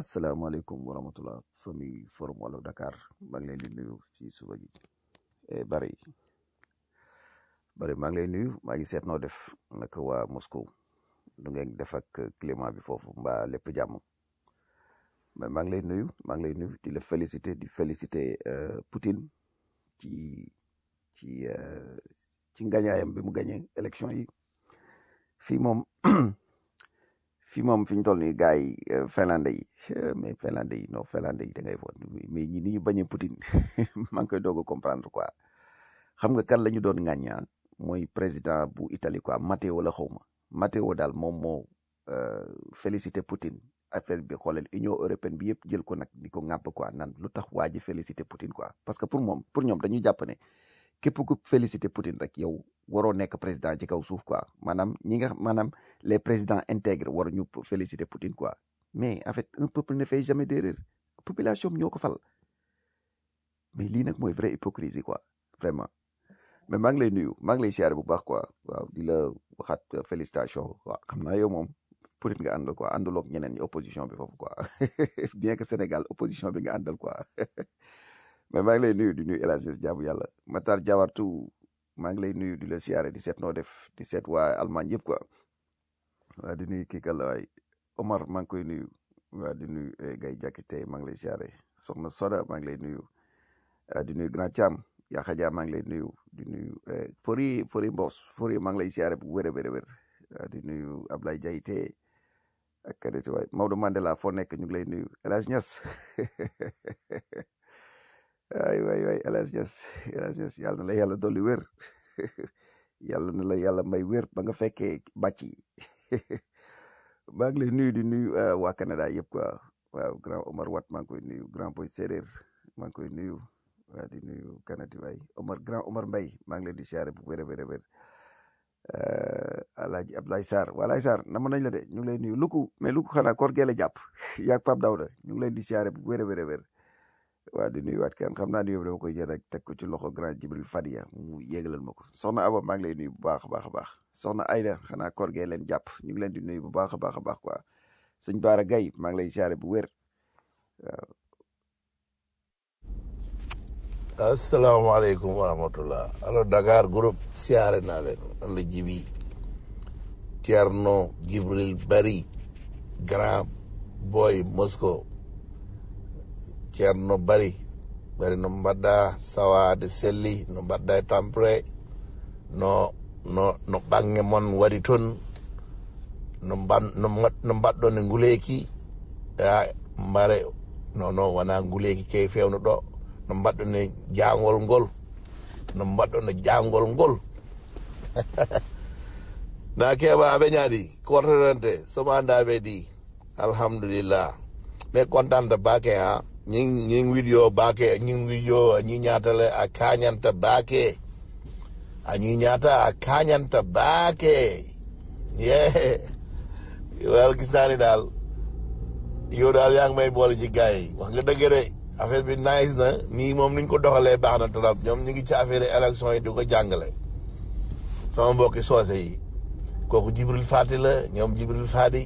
asalaamaaleykum wa rahmatulah famille forum wàllu Dakar maa ngi leen di nuyu ci suba gi eh, bari bari maa ngi lay nuyu maa ngi seet noo def naka waa Moscou du ngeen def ak climat bi foofu mbaa lépp jàmm mais maa ngi lay nuyu maa ngi lay nuyu di la féliciter di féliciter euh, Poutine ci ci euh, ci ngañaayam bi mu gañe élection yi fii moom fii moom fi ñu toll nii gars yi euh, finlandais yi euh, mais finlandais yi non finlandais yi da ngay vote mais ñi ni ñu bañee Poutine maa ngi koy doog a comprendre quoi xam nga kan la ñu doon ŋàññaa mooy président bu Italie quoi Matteo la xaw ma Matteo daal moom moo euh, félicité Poutine affaire bi xoolal Union européenne bi yëpp jël ko nag di ko ŋàpp quoi nan lu tax waa ji félicité Poutine quoi parce que pour moom pour ñoom dañuy jàpp ne képp ku félicité Poutine rek yow waroo nekk président ci kaw suuf quoi maanaam ñi nga maanaam les présidents intègres war ñu féliciter Poutine quoi mais en fait un peuple ne fait jamais d'erreur population bi ñoo ko fal mais lii nag mooy vraie hypocrisie quoi vraiment mais maa ngi lay nuyu maa ngi lay siyaare bu baax quoi waaw di la waxaat félicitation waaw xam naa yow moom Poutine nga àndal quoi àndaloog ñeneen ñi opposition bi foofu quoi bien que Sénégal opposition bi nga àndal quoi mais maa ngi lay nuyu di nuyu El Hadj jaamu yàlla Matar Diawartu maa ngi lay nuyu di la siyaare di seet noo def di seet waa Allemagne yëpp quoi waa di nuyu kii kàlla waay Omar maa ngi koy nuyu waa di nuyu eh, Gaye Jakite maa ngi lay siyaare Soxna Soda maa ngi lay nuyu ah, di nuyu Grand Thiam Yaxa Dia maa ngi lay nuyu di nuyu eh, Fori Fori Mbos Fori maa ngi lay siyaare bu wér a wér a wér ah, di nuyu Ablaye Diayte ak kadete waay Maodo Mandela foo nekk ñu ngi lay nuyu El Hadj Niass ay waay waay El Hadj Niass El Hadj Niass yàlla na la yàlla dolli wér yàlla na la yàlla may wér ba nga fekkee bàcc yi maa ngi lay nuyu di nuyu uh, waa Canada yëpp quoi waaw grand Omar Wat maa ngi koy nuyu grand boy séeréer maa ngi koy nuyu waa di nuyu kanati waay Omar grand Omar Mbay maa ngi leen di siyaare bu wér a wér a wér uh, Alaaji Abdoulaye Sarr waa Laye Sarr nama nañ la de ñu ngi lay nuyu Luku mais Luku xanaa koor gee la jàpp yaag Pape Dawda ñu ngi leen di siyaare bu wér a wér a wér waa di nuyuwaat kenn xam naa nuyoo bi dama koy jël rek teg ko ci loxo grand Jibril Fadia mu yéegalal ma ko soxna Aba maa ngi lay nuyu bu baax a baax a baax soxna Ayda xanaa koor gee leen jàpp ñu ngi leen di nuyu bu baax a baax a baax quoi sëñ Baara Gaye maa ngi lay siyaare bu wér waaw asalaamaaleykum wa rahmatullah alors Dakar groupe siyaare naa leen man la jibi Thierno Jibril Bari grand boy Moscow Thierno Bari bari no mbaɗɗa sawade selli no mbaɗɗa e tampere no no no ɓange mon waɗi toon no mban no mbat- no mbaɗɗon e nguleyki a mbare no no wona nguleyki key fewno ɗo no mbaɗɗon e jangol ngol no mbaɗɗon e jangol ngol na keɓaɓe ñaadi kortotante somo andaɓe ɗi alhamdulillah mais contante bake ha ñing ñing widio bake ñing widio ñi ñatale a kañanta bake a ñi ñata a kañanta bake ye wal gis naa ni daal yow daal yaa ngi may boole ci gars yi wax nga dëgg de affaire bi nice na nii moom niñ ko doxalee baax na trop ñoom ñu ngi ci affaire élection yi di ko jàngale sama mbokki soose yi kooku Jibril Fati la ñoom Jibril Fati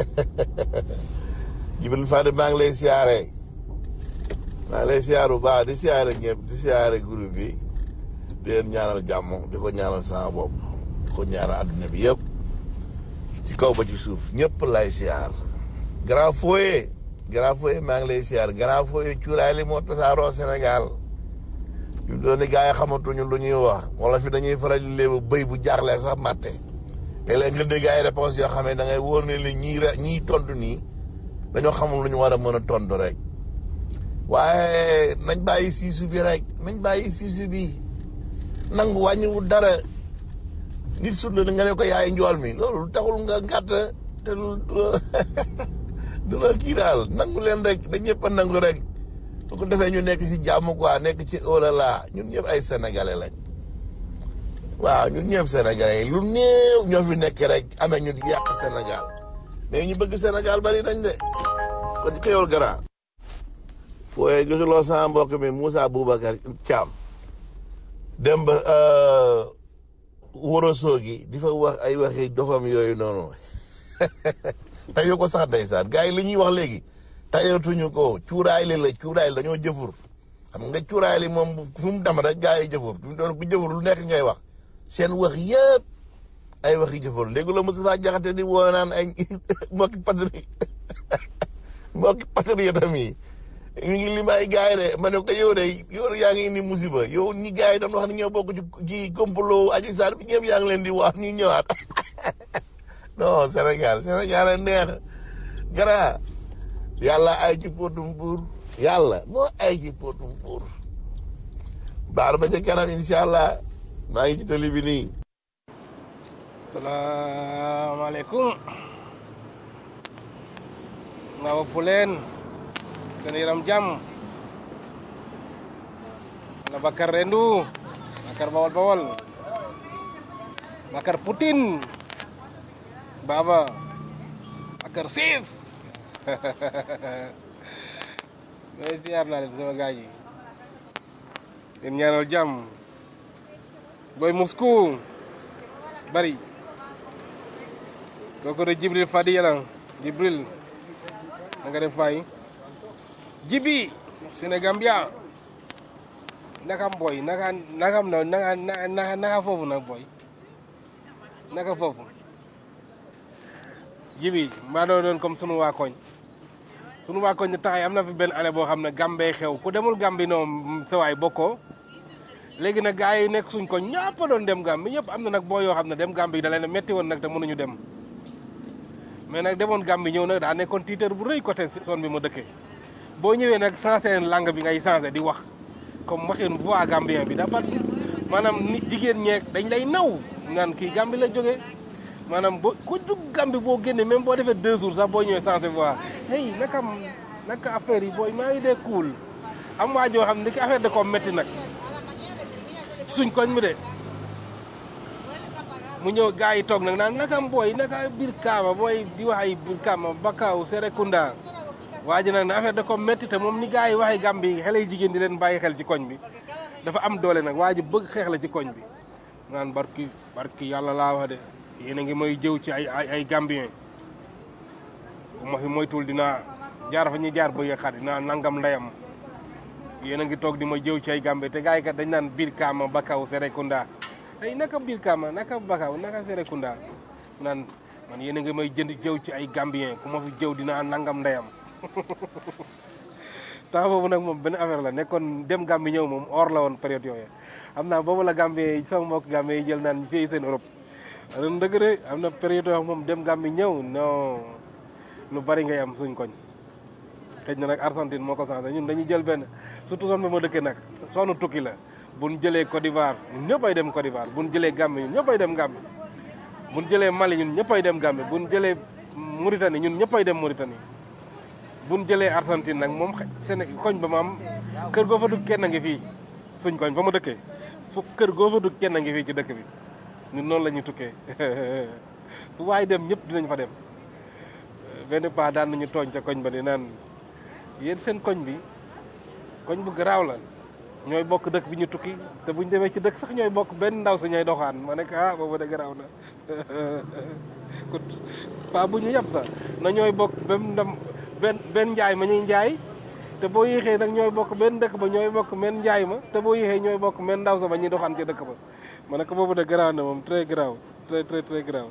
Jibril Fati maa ngi lay siyaare maa ngi lay siyaare bu baax di siyaare ñëpp di siyaare groupe bi di leen ñaanal jàmm di ko ñaanal sama bopp di ko ñaanal adduna bi yëpp ci kaw ba ci suuf ñëpp lay siyaar grand foyer grand foyer maa ngi lay siyaar grand foyer cuuraay li moo tasaaroo Sénégal fi mu doon ni gars yi xamatuñu lu ñuy wax wala fi dañuy faral di léebu bëy bu jaaxlee sax matte léeg-léeg nga dégg ay réponse yoo xam ne da ngay wóor ne li ñii re ñii tontu nii dañoo xamul lu ñu war a mën a tontu rek waaye nañ bàyyi siisu bi rek nañ bàyyi siisu bi nangu wàññiwul dara nit sut la nga ne ko yaay njool mi loolu taxul nga ngàtt te lu du la kii daal nangu leen rek dañ ñëpp a nangu rek su ko defee ñu nekk si jàmm quoi nekk ci olala ñun ñëpp ay sénégalais lañ waaw ñun ñëpp sénégalais yi lu néew ñoo fi nekk rek amee ñu di yàq Sénégal mais ñu bëgg Sénégal bari nañ de kon xéwal gara fooye gisuloo sama mbokk mi Moussa Boubacar Thiam dem ba wóorosoo gi di fa wax ay waxi dofam yooyu noonu tayu ko sax ndeysaan gars yi li ñuy wax léegi tayatuñu ko cuuraay li la cuuraay la dañoo jëfur xam nga cuuraay li moom fu mu dem rek gaa yi jëfur fi mu doon ku jëfur lu nekk ngay wax seen wax yëpp ay waxi jëfur léegi la Moustapha Diakhaté di woo naan ay mbokki patri mbokki patriote yi ñu ngi lim ay gars yi de ma ne ko yow de yow yaa ngi indi musiba yow ñi gars yi doon wax ni ñoo bokk ci ci complot Adji Sarr bi ñëpp yaa ngi leen di wax ñu ñëwaat non Sénégal Sénégal a neex gara yàlla ay ci potum pour yàlla moo ay ci potum pour baar ba ca kanam incha allah maa ngi ci tali bi nii salaamaaleykum nga wopp leen seen yaram jàmm la Bakar Rendu Bakar Bawol Bawol Bakar Putin Baba Bakar Siif mais siyaar naa leen sama gars yi leen ñaanal jàmm boy Moscou bari kooku de Jibril Fadi yàlla Jibril na nga def fay Jibi Sénégambia naka boy naka naka na naka naka naka foofu nag boy naka foofu Jibi mbaa doo doon comme sunu waa koñ sunu waa koñ taxay am na fi benn année boo xam ne Gambey xew ku demul Gambi noonu sa waay bokkoo léegi nag gars yi nekk suñ koñ ñëpp a doon dem Gambi ñëpp am na nag boo yoo xam ne dem Gambi da leen metti woon nag te mënuñu dem mais nag demoon Gambi ñëw nag daa nekkoon tiitër bu rëy côté zone bi ma dëkkee boo ñëwee nag sensé langue bi ngay sensé di wax comme waxin voix gambien bi dafa maanaam nit jigéen ñeek dañ lay naw naan kii Gambi la jógee maanaam boo ku dugg Gambi boo génnee même boo defee deux jours sax boo ñëwee sensé voix hey naka naka affaire yi booy maa ngi dee cool am waa joo xam ne ki affaire de ko métti nag suñ koñ mi de mu ñëw gars yi toog nag naan naka booy naka biir kaama booy di wax ay biir kaama Bakaaw Serekunda waa ji nag ne affaire da ko métti te moom ni gars yi waxee Gàmbi xale yu jigéen di leen bàyyi xel ci koñ bi dafa am doole nag waa ji bëgg xeex la ci koñ bi naan barki barki yàlla laa wax de yéen a ngi may jëw ci ay ay ay Gambien bu ma fi moytuwul dinaa jaar fa ñuy jaar ba yëkkat dinaa nangam ndeyam yéen a ngi toog di ma jëw ci ay Gambie te gars yi kat dañ naan biir kaama Bakaaw Serekunda ay naka biir kaama naka Bakaaw naka Serekunda naan man yéen a ngi may jënd jëw ci ay Gambien ku ma fi jëw dinaa nangam ndeyam temps boobu nag moom benn affaire la nekkoon dem Gambie ñëw moom or la woon période yooyu xam naa boobu la Gambie sama mbokk Gambie yi jël naan fii seen Europe ren dëgg de am na période yoo moom dem Gambie ñëw non lu bari ngay am suñ koñ xëy na nag Argentine moo ko changé ñun dañuy jël benn surtout zone bi ma dëkkee nag soonu tukki la buñ jëlee Côte d'Ivoire ñun ñëpp ay dem Côte d'Ivoire buñ jëlee Gambie ñun ñëpp ay dem Gambie buñ jëlee Mali ñun ñëpp ay dem Gambie buñ jëlee Mauritanie ñun ñëpp ay dem Mauritanie buñ jëlee Argentine nag moom seen koñ ba maam kër goo fa dugg kenn a ngi fii suñ koñ fa ma dëkkee fu kër goo fa dugg kenn a ngi fii ci dëkk bi ñun noonu la ñuy tukkee fu waay dem ñëpp dinañ fa dem benn paa daan nañu tooñ ca koñ ba di naan yéen seen koñ bi koñ bu garaaw la ñooy bokk dëkk bi ñu tukki te buñ demee ci dëkk sax ñooy bokk benn ndaw sa ñooy doxaan ma nekk ah boobu de garaaw na kon paa bu ñu yab sax na ñooy bokk benn ndam benn benn njaay ma ñuy njaay te boo yéexee nag ñooy bokk benn dëkk ba ñooy bokk benn njaay ma te boo yéexee ñooy bokk benn ndaw sa ba ñuy doxaan ci dëkk ba ma nekk boobu de garaaw na moom très garaaw très très très garaaw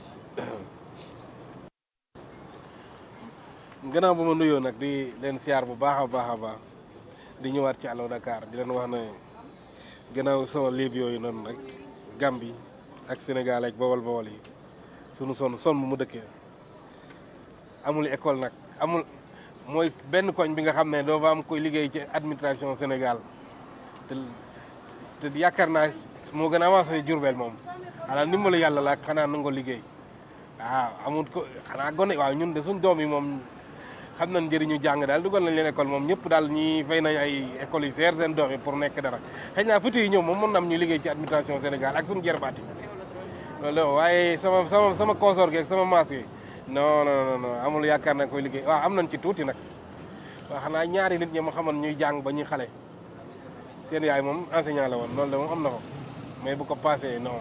gannaaw ba ma nuyoo nag di leen siyaar bu baax a baax a baax di ñëwaat ci Allo Dakar di leen wax ne gannaaw sama liib yooyu noonu rek Gambie ak Sénégal ak Bawol Bawol yi sunu son son bu mu dëkkee amul école nag amul mooy benn koñ bi nga xam ne doo fa am koy liggéey ci administration Sénégal te te yaakaar naa moo gën a avancé Jurbel moom xanaa ndimbalu yàlla la xanaa nangoo liggéey waaw amul ko xanaa gone waaw ñun de suñ doom yi moom xam nañ njëriñu jàng daal dugal nañ leen école moom ñëpp daal ñi fay nañ ay écoles yi seer seen doom yi pour nekk dara xëy naa futu yi ñëw moom mën na am ñu liggéey ci administration Sénégal ak suñu jerbaat yi loolu la waaye sama sama sama consort gi ak sama maas yi non non non amul yaakaar na koy liggéey waaw am nañ ci tuuti nag waaw xanaa ñaari nit ñi ma xamoon ñuy jàng ba ñuy xale seen yaay moom enseignant la woon loolu de moom am na ko mais bu ko passé non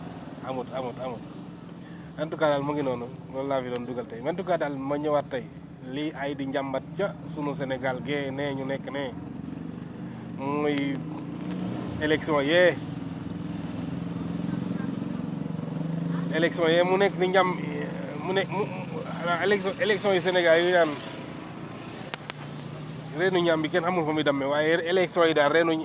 amut amut amut en tout cas daal mu ngi noonu loolu laa fi doon dugal tey en tout cas daal ma ñëwaat tey lii ay di njàmbat ca sunu Sénégal gee nee ñu nekk nee muy élection yee élection yee mu nekk ni njàm mu ne mu élection élection yi Sénégal yi naan reenu ñam bi kenn xamul fa muy damme waaye élection yi daal reenu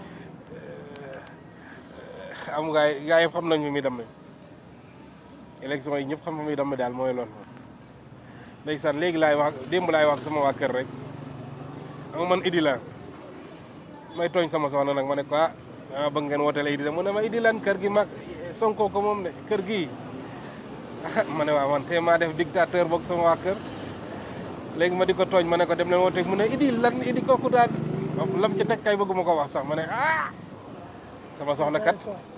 am gaa yi gaa yi xam nañ fa muy damme élection yi ñëpp xam fa muy damme daal mooy loolu ndeysaan léegi laay wax démb laay wax sama waa kër rek ama man idi la may tooñ sama soxna nag ma ne ko ah ah bëgg ngeen wooteel idi la mu ne ma idi lan kër gi mag sonko ko moom de kër gi ma ne waaw man te maa def dictateur boog sama waa kër léegi ma di ko tooñ ma ne ko dem leen woote mu ne idi lan idi kooku daal lam ca teg kay bëgguma ko wax sax ma ne ah sama soxna kat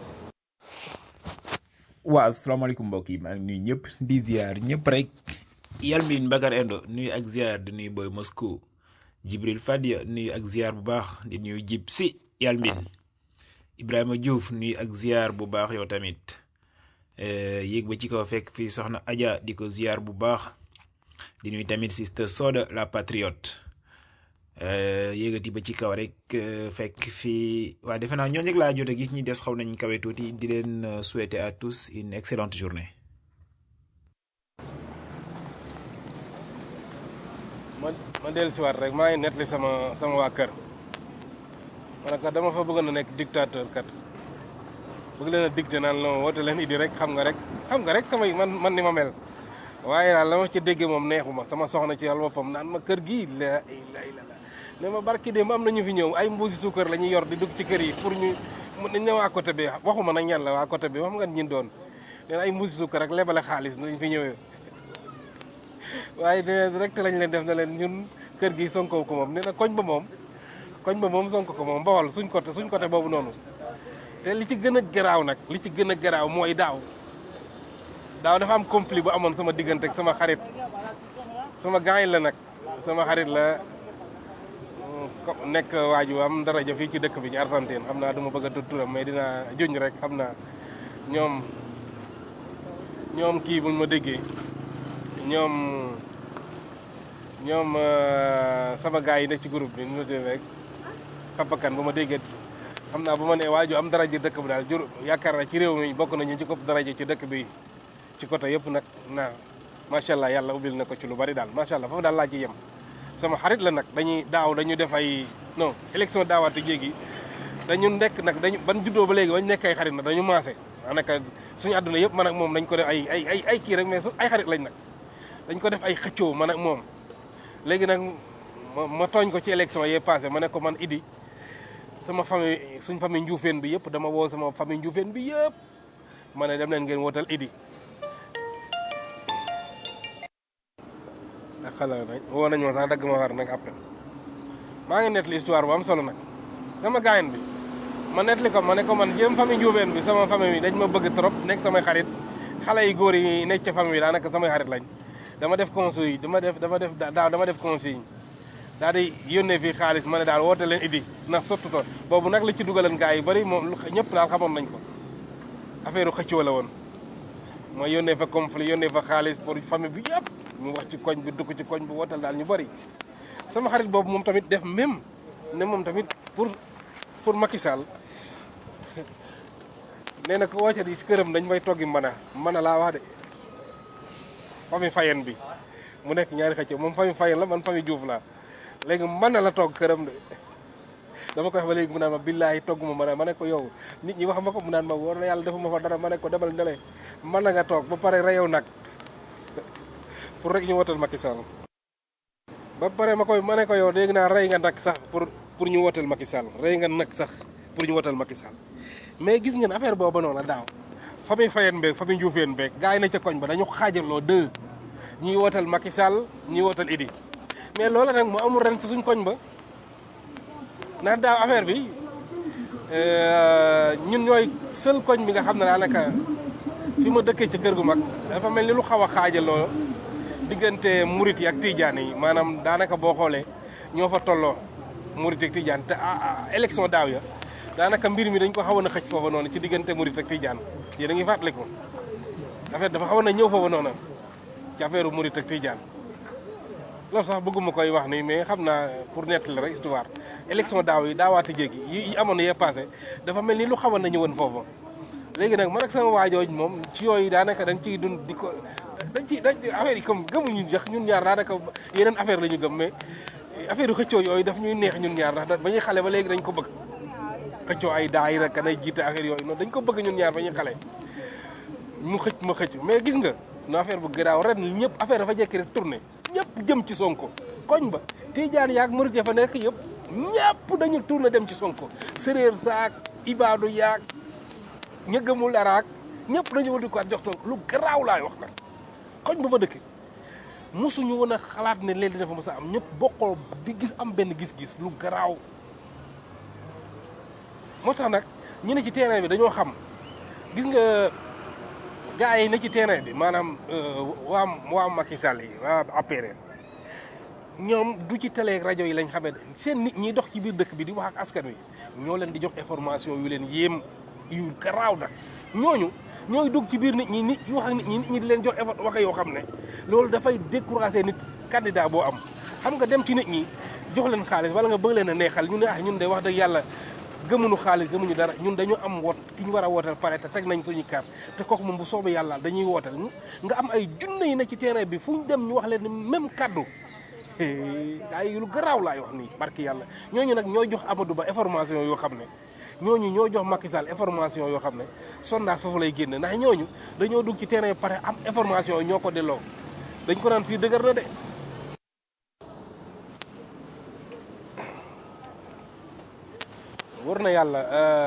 waaw asalaamaaleykum mbokk yi maa ngi nuyu ñëpp di ziar ñëpp rek Yalmin Bakar Endo nuyu ak ziar di nuyu Boy Moscou Jibril Fadia nuyu ak ziar bu baax di nuyu Jib si Yalmin Ibrahima Diouf nuyu ak ziar bu baax yow tamit yéeg ba ci kaw fekk fii soxna Adja di ko ziar bu baax di nuyu tamit sister Soda la patriote yéegati ba ci kaw rek fekk fii waa defe naa ñooñu rek laa jot a gis ñi des xaw nañ kawe tuuti di leen souhaiter à tous une excellente journée. ma ma dellu siwaat rek maa ngi nettali sama sama waa kër ma ne kat dama fa bëggoon a nekk dictateur kat bëgg leen a dicté naan la woote leen idi rek xam nga rek xam nga rek samay man man ni ma mel waaye daal la ma ci déggee moom neexuma sama soxna ci yàlla boppam naan ma kër gii la ilaha illallah ne ma barki démb am na ñu fi ñëw ay mbuusi suukar la ñuy yor di dugg ci kër yi pour ñu mu ne waa côté bi waxuma nag ñan la waa côté bi wax nga ñin doon nee na ay mbuusi suukar rek lebale xaalis lañ fi ñëwee waaye ne rek lañ leen def na leen ñun kër gi sonko ko moom nee na koñ ba moom koñ ba moom sonko ko moom bawal suñ côté suñ côté boobu noonu te li ci gën a garaaw nag li ci gën a garaaw mooy daaw daaw dafa am conflit bu amoon sama diggante ak sama xarit sama gaañ la nag sama xarit la nekk waaju am daraja fii ci dëkk bi ci Argentine xam naa du ma bëgg a tudd turam mais dinaa juñ rek xam naa ñoom ñoom kii buñ ma déggee ñoom ñoom sama gars yi nekk ci groupe bi nu tudd rek papakan bu ma déggee xam naa bu ma nee waaju am daraja dëkk bi daal jur yaakaar naa ci réew mi bokk nañu ci kopp daraja ci dëkk bi ci côté yëpp nag naa macha allah yàlla ubbil na ko ci lu bari daal macha allah foofu daal laa ci yem sama xarit la nag dañuy daaw dañu def ay non élection daawaate jéegi dañu nekk nag dañu ban juddoo ba léegi bañ nekk ay xarit nag dañu maase daanaka suñu àdduna yëpp man ak moom dañ ko def ay ay ay ay kii rek mais su ay xarit lañ nag dañ ko def ay xëccoo man ak moom léegi nag ma ma tooñ ko ci élection yee passé ma ne ko man idi sama famille suñ famille njuufeen bi yëpp dama woo sama famille njuufeen bi yëpp ma ne dem leen ngeen wootal idi ak xala nañ woo nañ ma sax dagg ma war nag après maa ngi nettali histoire bu am solo nag sama gaayen bi ma nettali ko ma ne ko man jéem famille njuufeen bi sama famille bi dañ ma bëgg trop nekk samay xarit xale yi góor yi nekk ca famille bi daanaka samay xarit lañ dama def conseil yi dama def dama def daaw dama def conseil daal di yónnee fii xaalis ma ne daal woote leen idi ndax sottu to boobu nag la ci dugalan gaa yi bëri moom ñëpp daal xamoon nañ ko affaire xëccoo la woon ma yónnee fa conflit yónnee fa xaalis pour famille bi yëpp mu wax ci koñ bi dugg ci koñ bi wootal daal ñu bëri sama xarit boobu moom tamit def même ne moom tamit pour pour Macky Sall nee na ko woote di si këram dañ may toggi mën a mën a laa wax de famille Fayen bi mu nekk ñaari xëccoo moom famille Fayen la man famille Diouf laa léegi mën na la togg këram de dama koy wax ba léegi mu naan ma billaahi togg ma mën a ma ne ko yow nit ñi wax ma ko mu naan ma war na yàlla defuma fa dara ma ne ko demal ndele mën na nga toog ba pare reyow nag pour rek ñu wotal Macky Sall ba pare ma koy ma ne ko yow dégg naa rey nga nag sax pour pour ñu wotal Macky Sall rey nga nag sax pour ñu wotal Macky Sall mais gis ngeen affaire boobu noonu la daaw famille Fayen beeg famille Dioufeen beeg gars yi na ca koñ ba dañu xaajaloo deux ñuy wotal Macky Sall ñuy wotal Idi mais loola nag mu amul ren ci suñ koñ ba ndax daaw affaire bi ñun ñooy seul koñ bi nga xam ne daanaka fi ma dëkkee ci kër gu mag dafa mel ni lu xaw a xaajaloo diggante murit yi ak tijaan yi maanaam daanaka boo xoolee ñoo fa tolloo murit ak tijaan te élection daaw ya daanaka mbir mi dañ ko xawoon a xëj foofa noonu ci diggante murit ak tijaan yéen a ngi fàttaliku affaire dafa xawoon a ñëw foofa noonu ci affaire murit ak tijaan loolu sax bëgguma koy wax nii mais xam naa pour nettali rek histoire élection daaw yi daawaati jéegi yi yi amoon yee passé dafa mel ni lu xawoon nañu woon foofu léegi nag man ak sama waajooj moom ci yooyu daanaka dañ ciy dund di ko dañ ci dañ affaire yi comme gëmuñu jax ñun ñaar daanaka yeneen affaire la ñu gëm mais affaire yu xëccoo yooyu daf ñuy neex ñun ñaar ndax ba ñuy xale ba léegi dañ ko bëgg xëccoo ay daayira kan ay jiite affaire yooyu noonu dañ ko bëgg ñun ñaar ba ñuy xale mu xëcc ma xëcc mais gis nga no affaire bu garaaw ren ñëpp affaire dafa jekki rek tourné ñëpp jëm ci sonko koñ ba tijaan yaag murit ya fa nekk yëpp ñëpp dañu tourné dem ci sonko séréer saak ibaadu yaag ña gëmul daraak ñëpp dañu wëldi ko jox sonko lu garaaw laay wax nag koñ ba ma dëkk mosuñu woon a xalaat ne leen dafa mos a am ñëpp bokkoo di gis am benn gis-gis lu garaaw moo tax nag ñu ne ci terrain bi dañoo xam gis nga gars yi ne ci terrain bi maanaam waa waa Macky Sall yi waa APR ñoom du ci télé ak rajo yi lañ xamee seen nit ñi dox ci biir dëkk bi di wax ak askan wi ñoo leen di jox information yu leen yéem yu garaaw nag ñooñu ñooy dugg ci biir nit ñi nit yu wax ak nit ñi nit ñi di leen jox effort waxe yoo xam ne loolu dafay décourager nit candidat boo am xam nga dem ci nit ñi jox leen xaalis wala nga bëgg leen a neexal ñu ne ah ñun de wax dëgg yàlla gëmuñu xaalis gëmuñu dara ñun dañu am woot ki ñu war a wooteel pare te teg nañ suñu carte te kooku moom bu soobee yàlla dañuy wooteel nga am ay junne yi ne ci terrain bi fu ñu dem ñu wax leen ni même kaddu ay lu garaaw laay wax nii barki yàlla ñooñu nag ñooy jox Amadou Ba information yoo xam ne ñooñu ñoo jox Macky Sall information yoo xam ne sondage foofu lay génne ndax ñooñu dañoo dugg ci terrain bi pare am information yi ñoo ko delloo dañ ko naan fii dëgër na de war na yàlla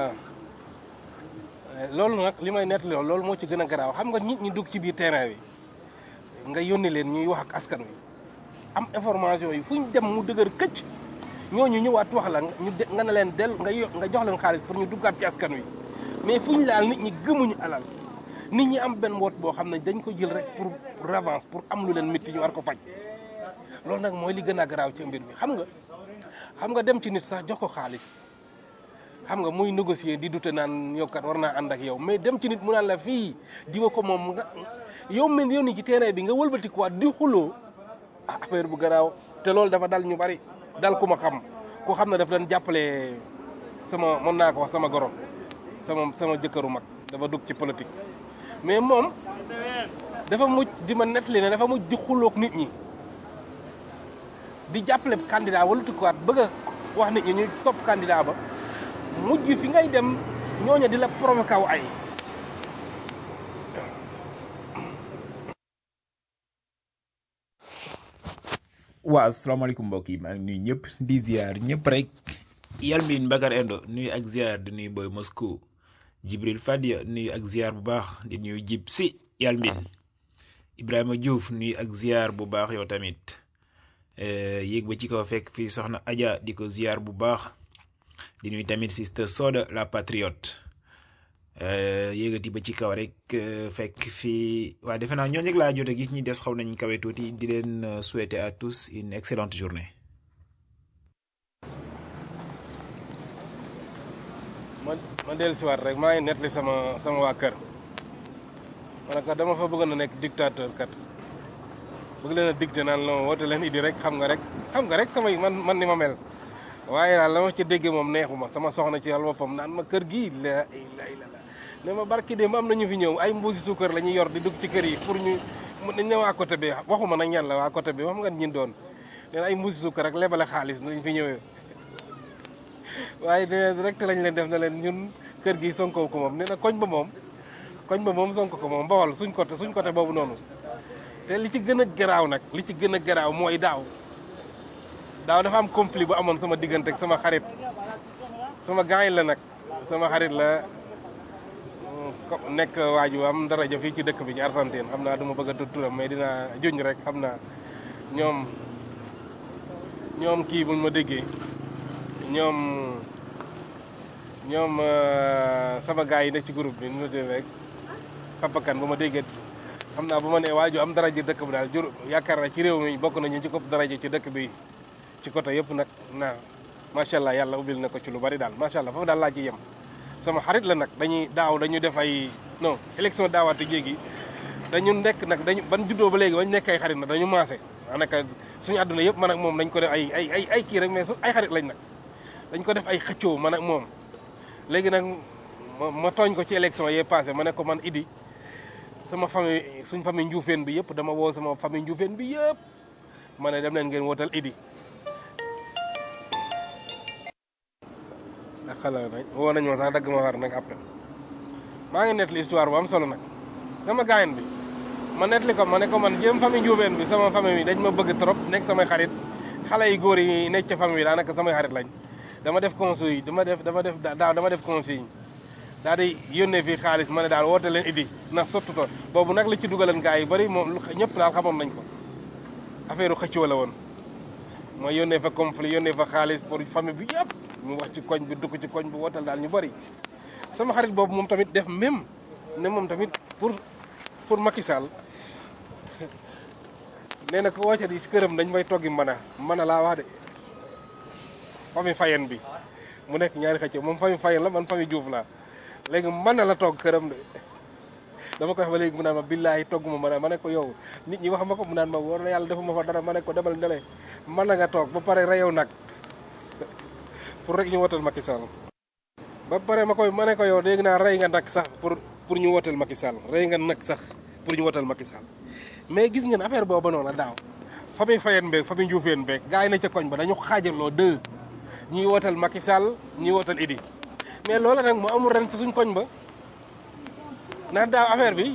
loolu nag li may nettali loolu moo ci gën a garaaw xam nga nit ñi dugg ci biir terrain bi nga yónni leen ñuy wax ak askan wi am information yi fu ñu dem mu dëgër këcc ñooñu ñëwaat wax la ñu de nga ne leen del nga yo nga jox leen xaalis pour ñu duggaat ci askan wi mais fu ñu laal nit ñi gëmuñu alal nit ñi am benn woot boo xam ne dañ ko jël rek pour pour avance pour am lu leen métti ñu war ko faj loolu nag mooy li gën a garaaw ci mbir bi xam nga xam nga dem ci nit sax jox ko xaalis xam nga muy négocier di dute naan yow kat war naa ànd ak yow mais dem ci nit mu naan la fii diwa ko moom nga yow mel yow ni ci terrain bi nga wëlbatikuwaat di xuloo ah affaire bu garaaw te loolu dafa dal ñu bari dal ku ma xam ku xam ne daf leen jàppale sama mën naa ko wax sama goro sama sama jëkkëru mag dafa dugg ci politique mais moom dafa mujj di ma nettali ne dafa mujj di xuloog nit ñi di jàppale candidat wala tukkuwaat bëgg a wax nit ñi ñu topp candidat ba mujj fi ngay dem ñooña di la provoqué aw ay waaw asalaamaaleykum mbokk yi maa ngi nuyu ñëpp di ziar ñëpp rek Yalmin Bakar Endo nuyu ak ziar di nuyu Boy Moscou Jibril Fadia nuyu ak ziar bu baax di nuyu jib si Yalmin Ibrahima Diouf nuyu ak ziar bu baax yow tamit yéeg ba ci kaw fekk fii soxna Adja di ko ziar bu baax di nuyu tamit sister Soda la patriote yéegati ba ci kaw rek fekk fii waa defe naa ñooñu rek laa jot a gis ñi des xaw nañ kawe tuuti di leen souhaiter à tous une excellente journée. ma ma dellu si waat rek maa ngi nettali sama sama waa kër ma ne kat dama fa bëggoon a nekk dictateur kat bëgg leen a dicté naan la woote leen idi rek xam nga rek xam nga rek samay man man ni ma mel waaye daal la ma ci déggee moom neexuma sama soxna ci yàlla boppam naan ma kër gii la ilaha illallah ne ma barki démb am na ñu fi ñëw ay mbuusi suukar la ñuy yor di dugg ci kër yi pour ñu dañ ne waa côté bi waxuma nag ñan la waa côté bi wax nga ñin doon nee na ay mbuusi suukar rek lebale xaalis dañ fi ñëwee waaye ne rek te lañ leen def na leen ñun kër gi sonko ko moom nee na koñ ba moom koñ ba moom sonko ko moom bawal suñ côté suñ côté boobu noonu te li ci gën a garaaw nag li ci gën a garaaw mooy daaw daaw dafa am conflit bu amoon sama diggante ak sama xarit sama gaañ la nag sama xarit la nekk waaju am daraja fii ci dëkk bi ci Argentine xam naa du ma bëgg a tudd turam mais dinaa juñ rek xam naa ñoom ñoom kii buñ ma déggee ñoom ñoom sama gars yi nekk ci groupe bi nu ma rek Papa Kane bu ma déggee xam naa bu ma nee waaju am daraja dëkk bi daal jur yaakaar na ci réew mi bokk nañu ci kopp daraja ci dëkk bi ci côté yëpp nag naa macha allah yàlla ubbil na ko ci lu bari daal macha allah foofu daal laa ci yem. sama xarit la nag dañuy daaw dañu def ay non élection daawaate jéegi dañu nekk nag dañu ban juddoo ba léegi bañ nekk ay xarit nag dañu maase daanaka suñu àdduna yëpp man ak moom dañ ko def ay ay ay ay kii rek mais su ay xarit lañ nag dañ ko def ay xëccoo man ak moom léegi nag ma ma tooñ ko ci élection yee passé ma ne ko man Idi sama famille suñ famille njuufeen bi yëpp dama woo sama famille njuufeen bi yëpp ma ne dem leen ngeen wootal Idi ak xala nañ woo nañ ma sax dagg ma war nag après maa ngi nettali histoire bu am solo nag sama gaayen bi ma nettali ko ma ne ko man jéem famille njuufeen bi sama famille bi dañ ma bëgg trop nekk samay xarit xale yi góor yi nekk ca famille bi daanaka samay xarit lañ dama def conseil yi dama def dama def daaw dama def conseil yi daal di yónnee fii xaalis ma ne daal woote leen Idi ndax sottu to boobu nag li ci dugalan gars yi bëri moom lu ñëpp daal xamoon nañ ko affaire xëccoo la woon ma yónnee fa conflit yónnee fa xaalis pour famille bi yëpp mu wax ci koñ bi dugg ci koñ bi wootal daal ñu bëri sama xarit boobu moom tamit def même ne moom tamit pour pour Macky Sall nee na ko woote di si këram dañ may toggi mën a mën a laa wax de famille Fayen bi mu nekk ñaari xëccoo moom famille Fayen la man famille Diouf laa léegi mën na la togg këram de dama koy wax ba léegi mu naan ma billaahi togg ma mën a ma ne ko yow nit ñi wax ma ko mu naan ma war na yàlla defuma fa dara ma ne ko demal ndele mën na nga toog ba pare reyow nag pour rek ñu wotal Macky Sall ba pare ma koy ma ne ko yow dégg naa rey nga nag sax pour pour ñu wotal Macky Sall rey nga nag sax pour ñu wotal Macky Sall mais gis ngeen affaire booba noonu daaw famille Fayen beeg famille Ndioufène beeg gars yi na ca koñ ba dañu xaajaloo deux ñuy wotal Macky Sall ñuy wotal Idi mais loola nag mu amul ren ci suñ koñ ba ndax daaw affaire bi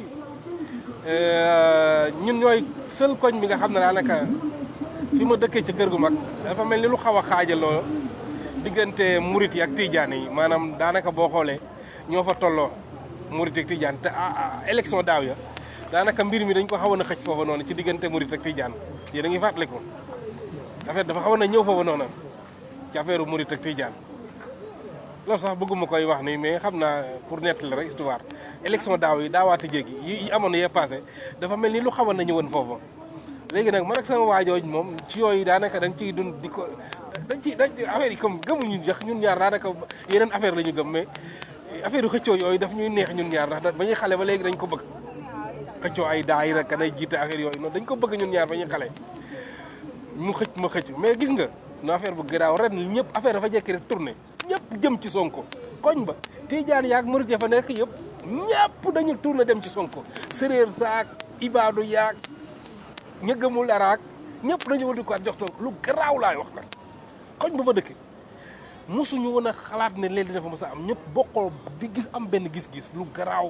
ñun ñooy seul koñ bi nga xam ne daanaka fi ma dëkkee ci kër gu mag dafa mel ni lu xaw a xaajaloo diggante murit yi ak tijaan yi maanaam daanaka boo xoolee ñoo fa tolloo murit ak tijaan te élection daaw ya daanaka mbir mi dañ ko xawoon a xëj foofa noonu ci diggante murit ak tijaan yéen a ngi fàttaliku affaire dafa xawoon a ñëw foofa noonu ci affaire murit ak tijaan loolu sax bëgguma koy wax nii mais xam naa pour nettali rek histoire élection daaw yi daawaati jéegi yi amoon yee passé dafa mel ni lu xawoon na ñëwoon foofu léegi nag man ak sama waajooj moom ci yooyu daanaka dañ ciy dund di ko dañ ci dañ affaire yi comme gëmuñu jax ñun ñaar daanaka yeneen affaire la ñu gëm mais affaire yu xëccoo yooyu daf ñuy neex ñun ñaar ndax ba ñuy xale ba léegi dañ ko bëgg xëccoo ay daayira ka day jiite affaire yooyu noonu dañ ko bëgg ñun ñaar ba ñuy xale mu xëcc ma xëcc mais gis nga no affaire bu garaaw ren ñëpp affaire dafa jekki rek tourné ñëpp jëm ci sonko koñ ba tijaan yaag murit ya fa nekk yëpp ñëpp dañu tourné dem ci sonko séréer saak ibaadu yaag ña gëmul daraak ñëpp dañu wal di ko jox sonko lu garaaw laay wax nag koñ ba ma dëkk mosuñu woon a xalaat ne leen dina fa mos a am ñëpp bokkoo di gis am benn gis-gis lu garaaw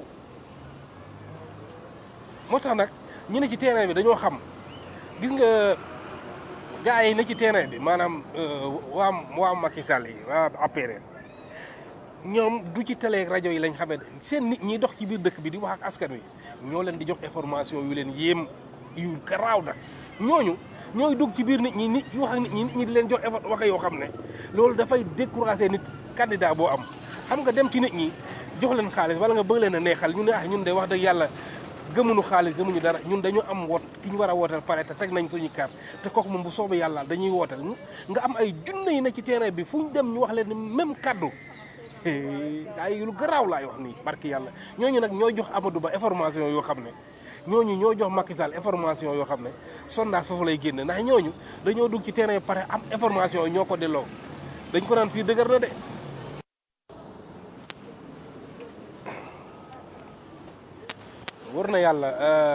moo tax nag ñu ne ci terrain bi dañoo xam gis nga gars yi ne ci terrain bi maanaam waa waa Macky Sall yi waa APR ñoom du ci télé rajo yi lañ xamee seen nit ñi dox ci biir dëkk bi di wax ak askan wi ñoo leen di jox information yu leen yéem yu garaaw nag ñooñu ñooy dugg ci biir nit ñi nit wax ak nit ñi nit ñi di leen jox wax yoo xam ne loolu dafay décourager nit candidat boo am xam nga dem ci nit ñi jox leen xaalis wala nga bëgg leen a neexal ñu ne ah ñun de wax dëgg yàlla gëmuñu xaalis gëmuñu dara ñun dañu am woot ki ñu war a wooteel pare te teg nañ suñu carte te kooku moom bu soobee yàlla dañuy wooteel nga am ay junne yi na ci terrain bi fu ñu dem ñu wax leen ni même kaddu ay lu garaaw laay wax nii barki yàlla ñooñu nag ñooy jox Amadou Ba information yoo xam ne ñooñu ñoo jox Macky Sall information yoo xam ne sondage foofu lay génne ndax ñooñu dañoo dugg ci terrain pare am information yi ñoo ko delloo dañ ko naan fii dëgër na de wër na yàlla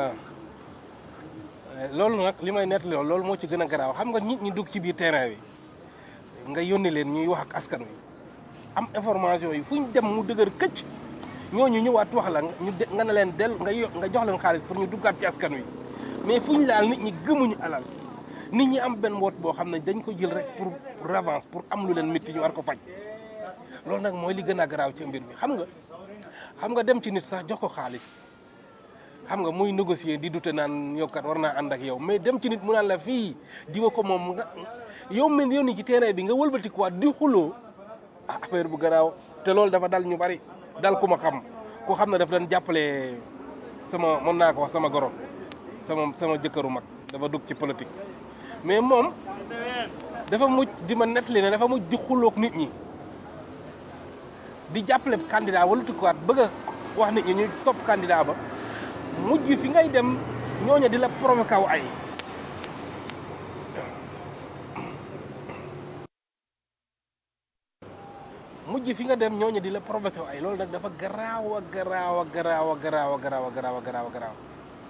loolu nag li may nettali loolu moo ci gën a garaaw xam nga nit ñi dugg ci biir terrain bi nga yónni leen ñuy wax ak askan wi am information yi fu ñu dem mu dëgër këcc ñooñu ñëwaat wax la ñu de nga ne leen del nga nga jox leen xaalis pour ñu duggaat ci askan wi mais fu ñu laal nit ñi gëmuñu alal nit ñi am benn woot boo xam ne dañ ko jël rek pour revanche pour am lu leen métti ñu war ko faj loolu nag mooy li gën a garaaw ci mbir mi xam nga xam nga dem ci nit sax jox ko xaalis xam nga muy négocier di dute naan yow kat war naa ànd ak yow mais dem ci nit mu naan la fii diwa ko moom nga yow mel yow ni ci terrain bi nga wëlbatikuwaat di xuloo ah affaire bu garaaw te loolu dafa dal ñu bari dal ku ma xam ku xam ne daf doon jàppale sama mën naa ko wax sama goro sama sama jëkkëru mag dafa dugg ci politique mais moom dafa mujj di ma nettali ne dafa mujj di xuloog nit ñi di jàppale candidat wala tukkuwaat bëgg a wax nit ñi ñu topp candidat ba mujj fi ngay dem ñooña di la provoqué aw ay mujj fi nga dem ñooñu di la provoqué ay loolu nag dafa garaaw a garaaw a garaaw a garaaw a garaaw a garaaw a garaaw a garaaw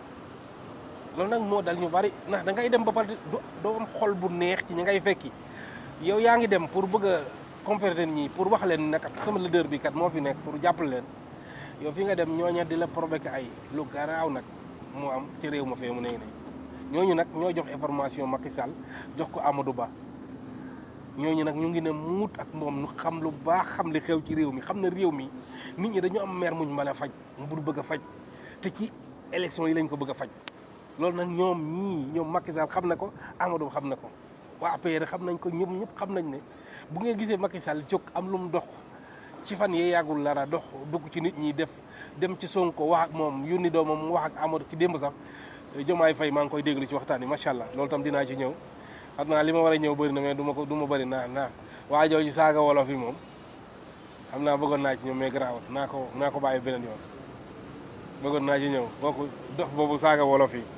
loolu nag moo dal ñu bari ndax da ngay dem ba pare do doo am xol bu neex ci ñi ngay fekki yow yaa ngi dem pour bëgg a compléter ñi pour wax leen nag sama leader bi kat moo fi nekk pour jàppale leen yow fi nga dem ñooña di la provoqué ay lu garaaw nag moo am ci réew ma fee mu ne ne ñooñu nag ñoo jox information Macky Sall jox ko Amadou Ba ñooñu nag ñu ngi ne muut ak moom ñu xam lu baax xam li xew ci réew mi xam ne réew mi nit ñi dañu am mer muñ mën a faj mu bëgg a faj te ci élection yi lañ ko bëgg a faj loolu nag ñoom ñii ñoom Macky Sall xam na ko Amadou Ba xam na ko waa APR xam nañ ko ñoom ñëpp xam nañ ne bu ngeen gisee Macky Sall jóg am lu mu dox ci fan yee yàggul lara dox dugg ci nit ñi def dem ci Sonko wax ak moom yónni doomam mu wax ak Amadou ci démb sax Jomaay Fay maa ngi koy déglu ci waxtaan yi macha allah loolu tam dinaa ci ñëw xam naa li ma war a ñëw bëri na mais du ma ko du ma bëri naa naa waa jooju saaga wolof yi moom xam naa bëggoon naa ci ñëw mais garaawat naa ko naa ko bàyyi beneen yoon bëggoon naa ci ñëw kooku dox boobu saaga wolof yi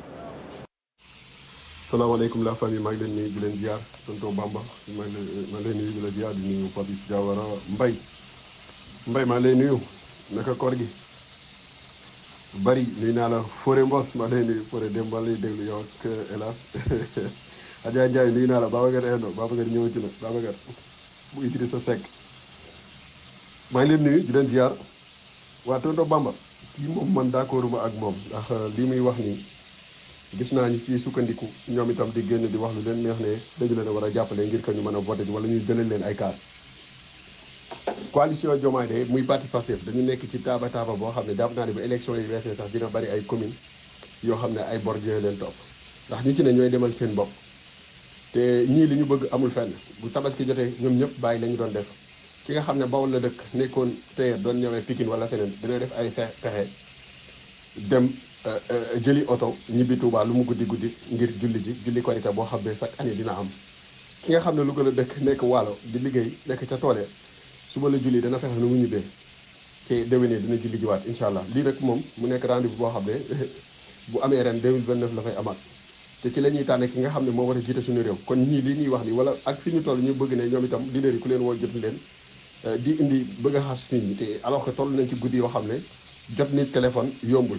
salaamaaleykum la famille maa ngi leen nuyu di leen ziar tonton Bamba maa ngi leen maa ngi leen nuyu di la ziar di nuyu Papis Diawara Mbay Mbay maa ngi lay nuyu naka koor gi bari nuyu naa la Fore Mbos maa ngi lay nuyu Fore Demba lay déglu yow ak hélas Adja Ndiaye nuyu naa la Babacar Endo Babacar ñëwati na Babacar bu Idrissa Seck maa ngi leen nuyu di leen ziar waa tonton Bamba kii moom man d'accord ma ak moom ndax lii muy wax nii gis naa ñu ci sukkandiku ñoom itam di génn di wax lu leen neex ne dañu leen a war a jàppale ngir que ñu mën a voté wala ñuy gënal leen ay kaar coalition Diomaye de muy parti Pastef dañu nekk ci taaba taaba boo xam ne jàpp naa ne bu élection yi weesee sax dina bari ay commune yoo xam ne ay bor dina leen topp ndax ñu ci ne ñooy demal seen bopp te ñii li ñu bëgg amul fenn bu tabaski jotee ñoom ñëpp bàyyi la ñu doon def ki nga xam ne Bawol la dëkk nekkoon tey doon ñëwee Pikine wala feneen dina def ay fe pexe dem jëli oto ñibbi Touba lu mu guddi guddi ngir julli ji julli korité boo xam ne chaque année dina am ki nga xam ne lu gën a dëkk nekk waalo di liggéey nekk ca toole suba la julli dana fexe nu mu ñibbee te déwénee dina julli jiwaat incha allah lii rek moom mu nekk rendez-vous boo xam ne bu amee ren 2029 la fay amaat te ci la ñuy tànne ki nga xam ne moo war a jiite suñu réew kon ñii lii ñuy wax ni wala ak fi ñu toll ñu bëgg ne ñoom itam leader yi ku leen woo jot leen di indi bëgg a xas nit ñi te alors que toll nañ ci guddi yoo xam ne jot nit téléphone yombul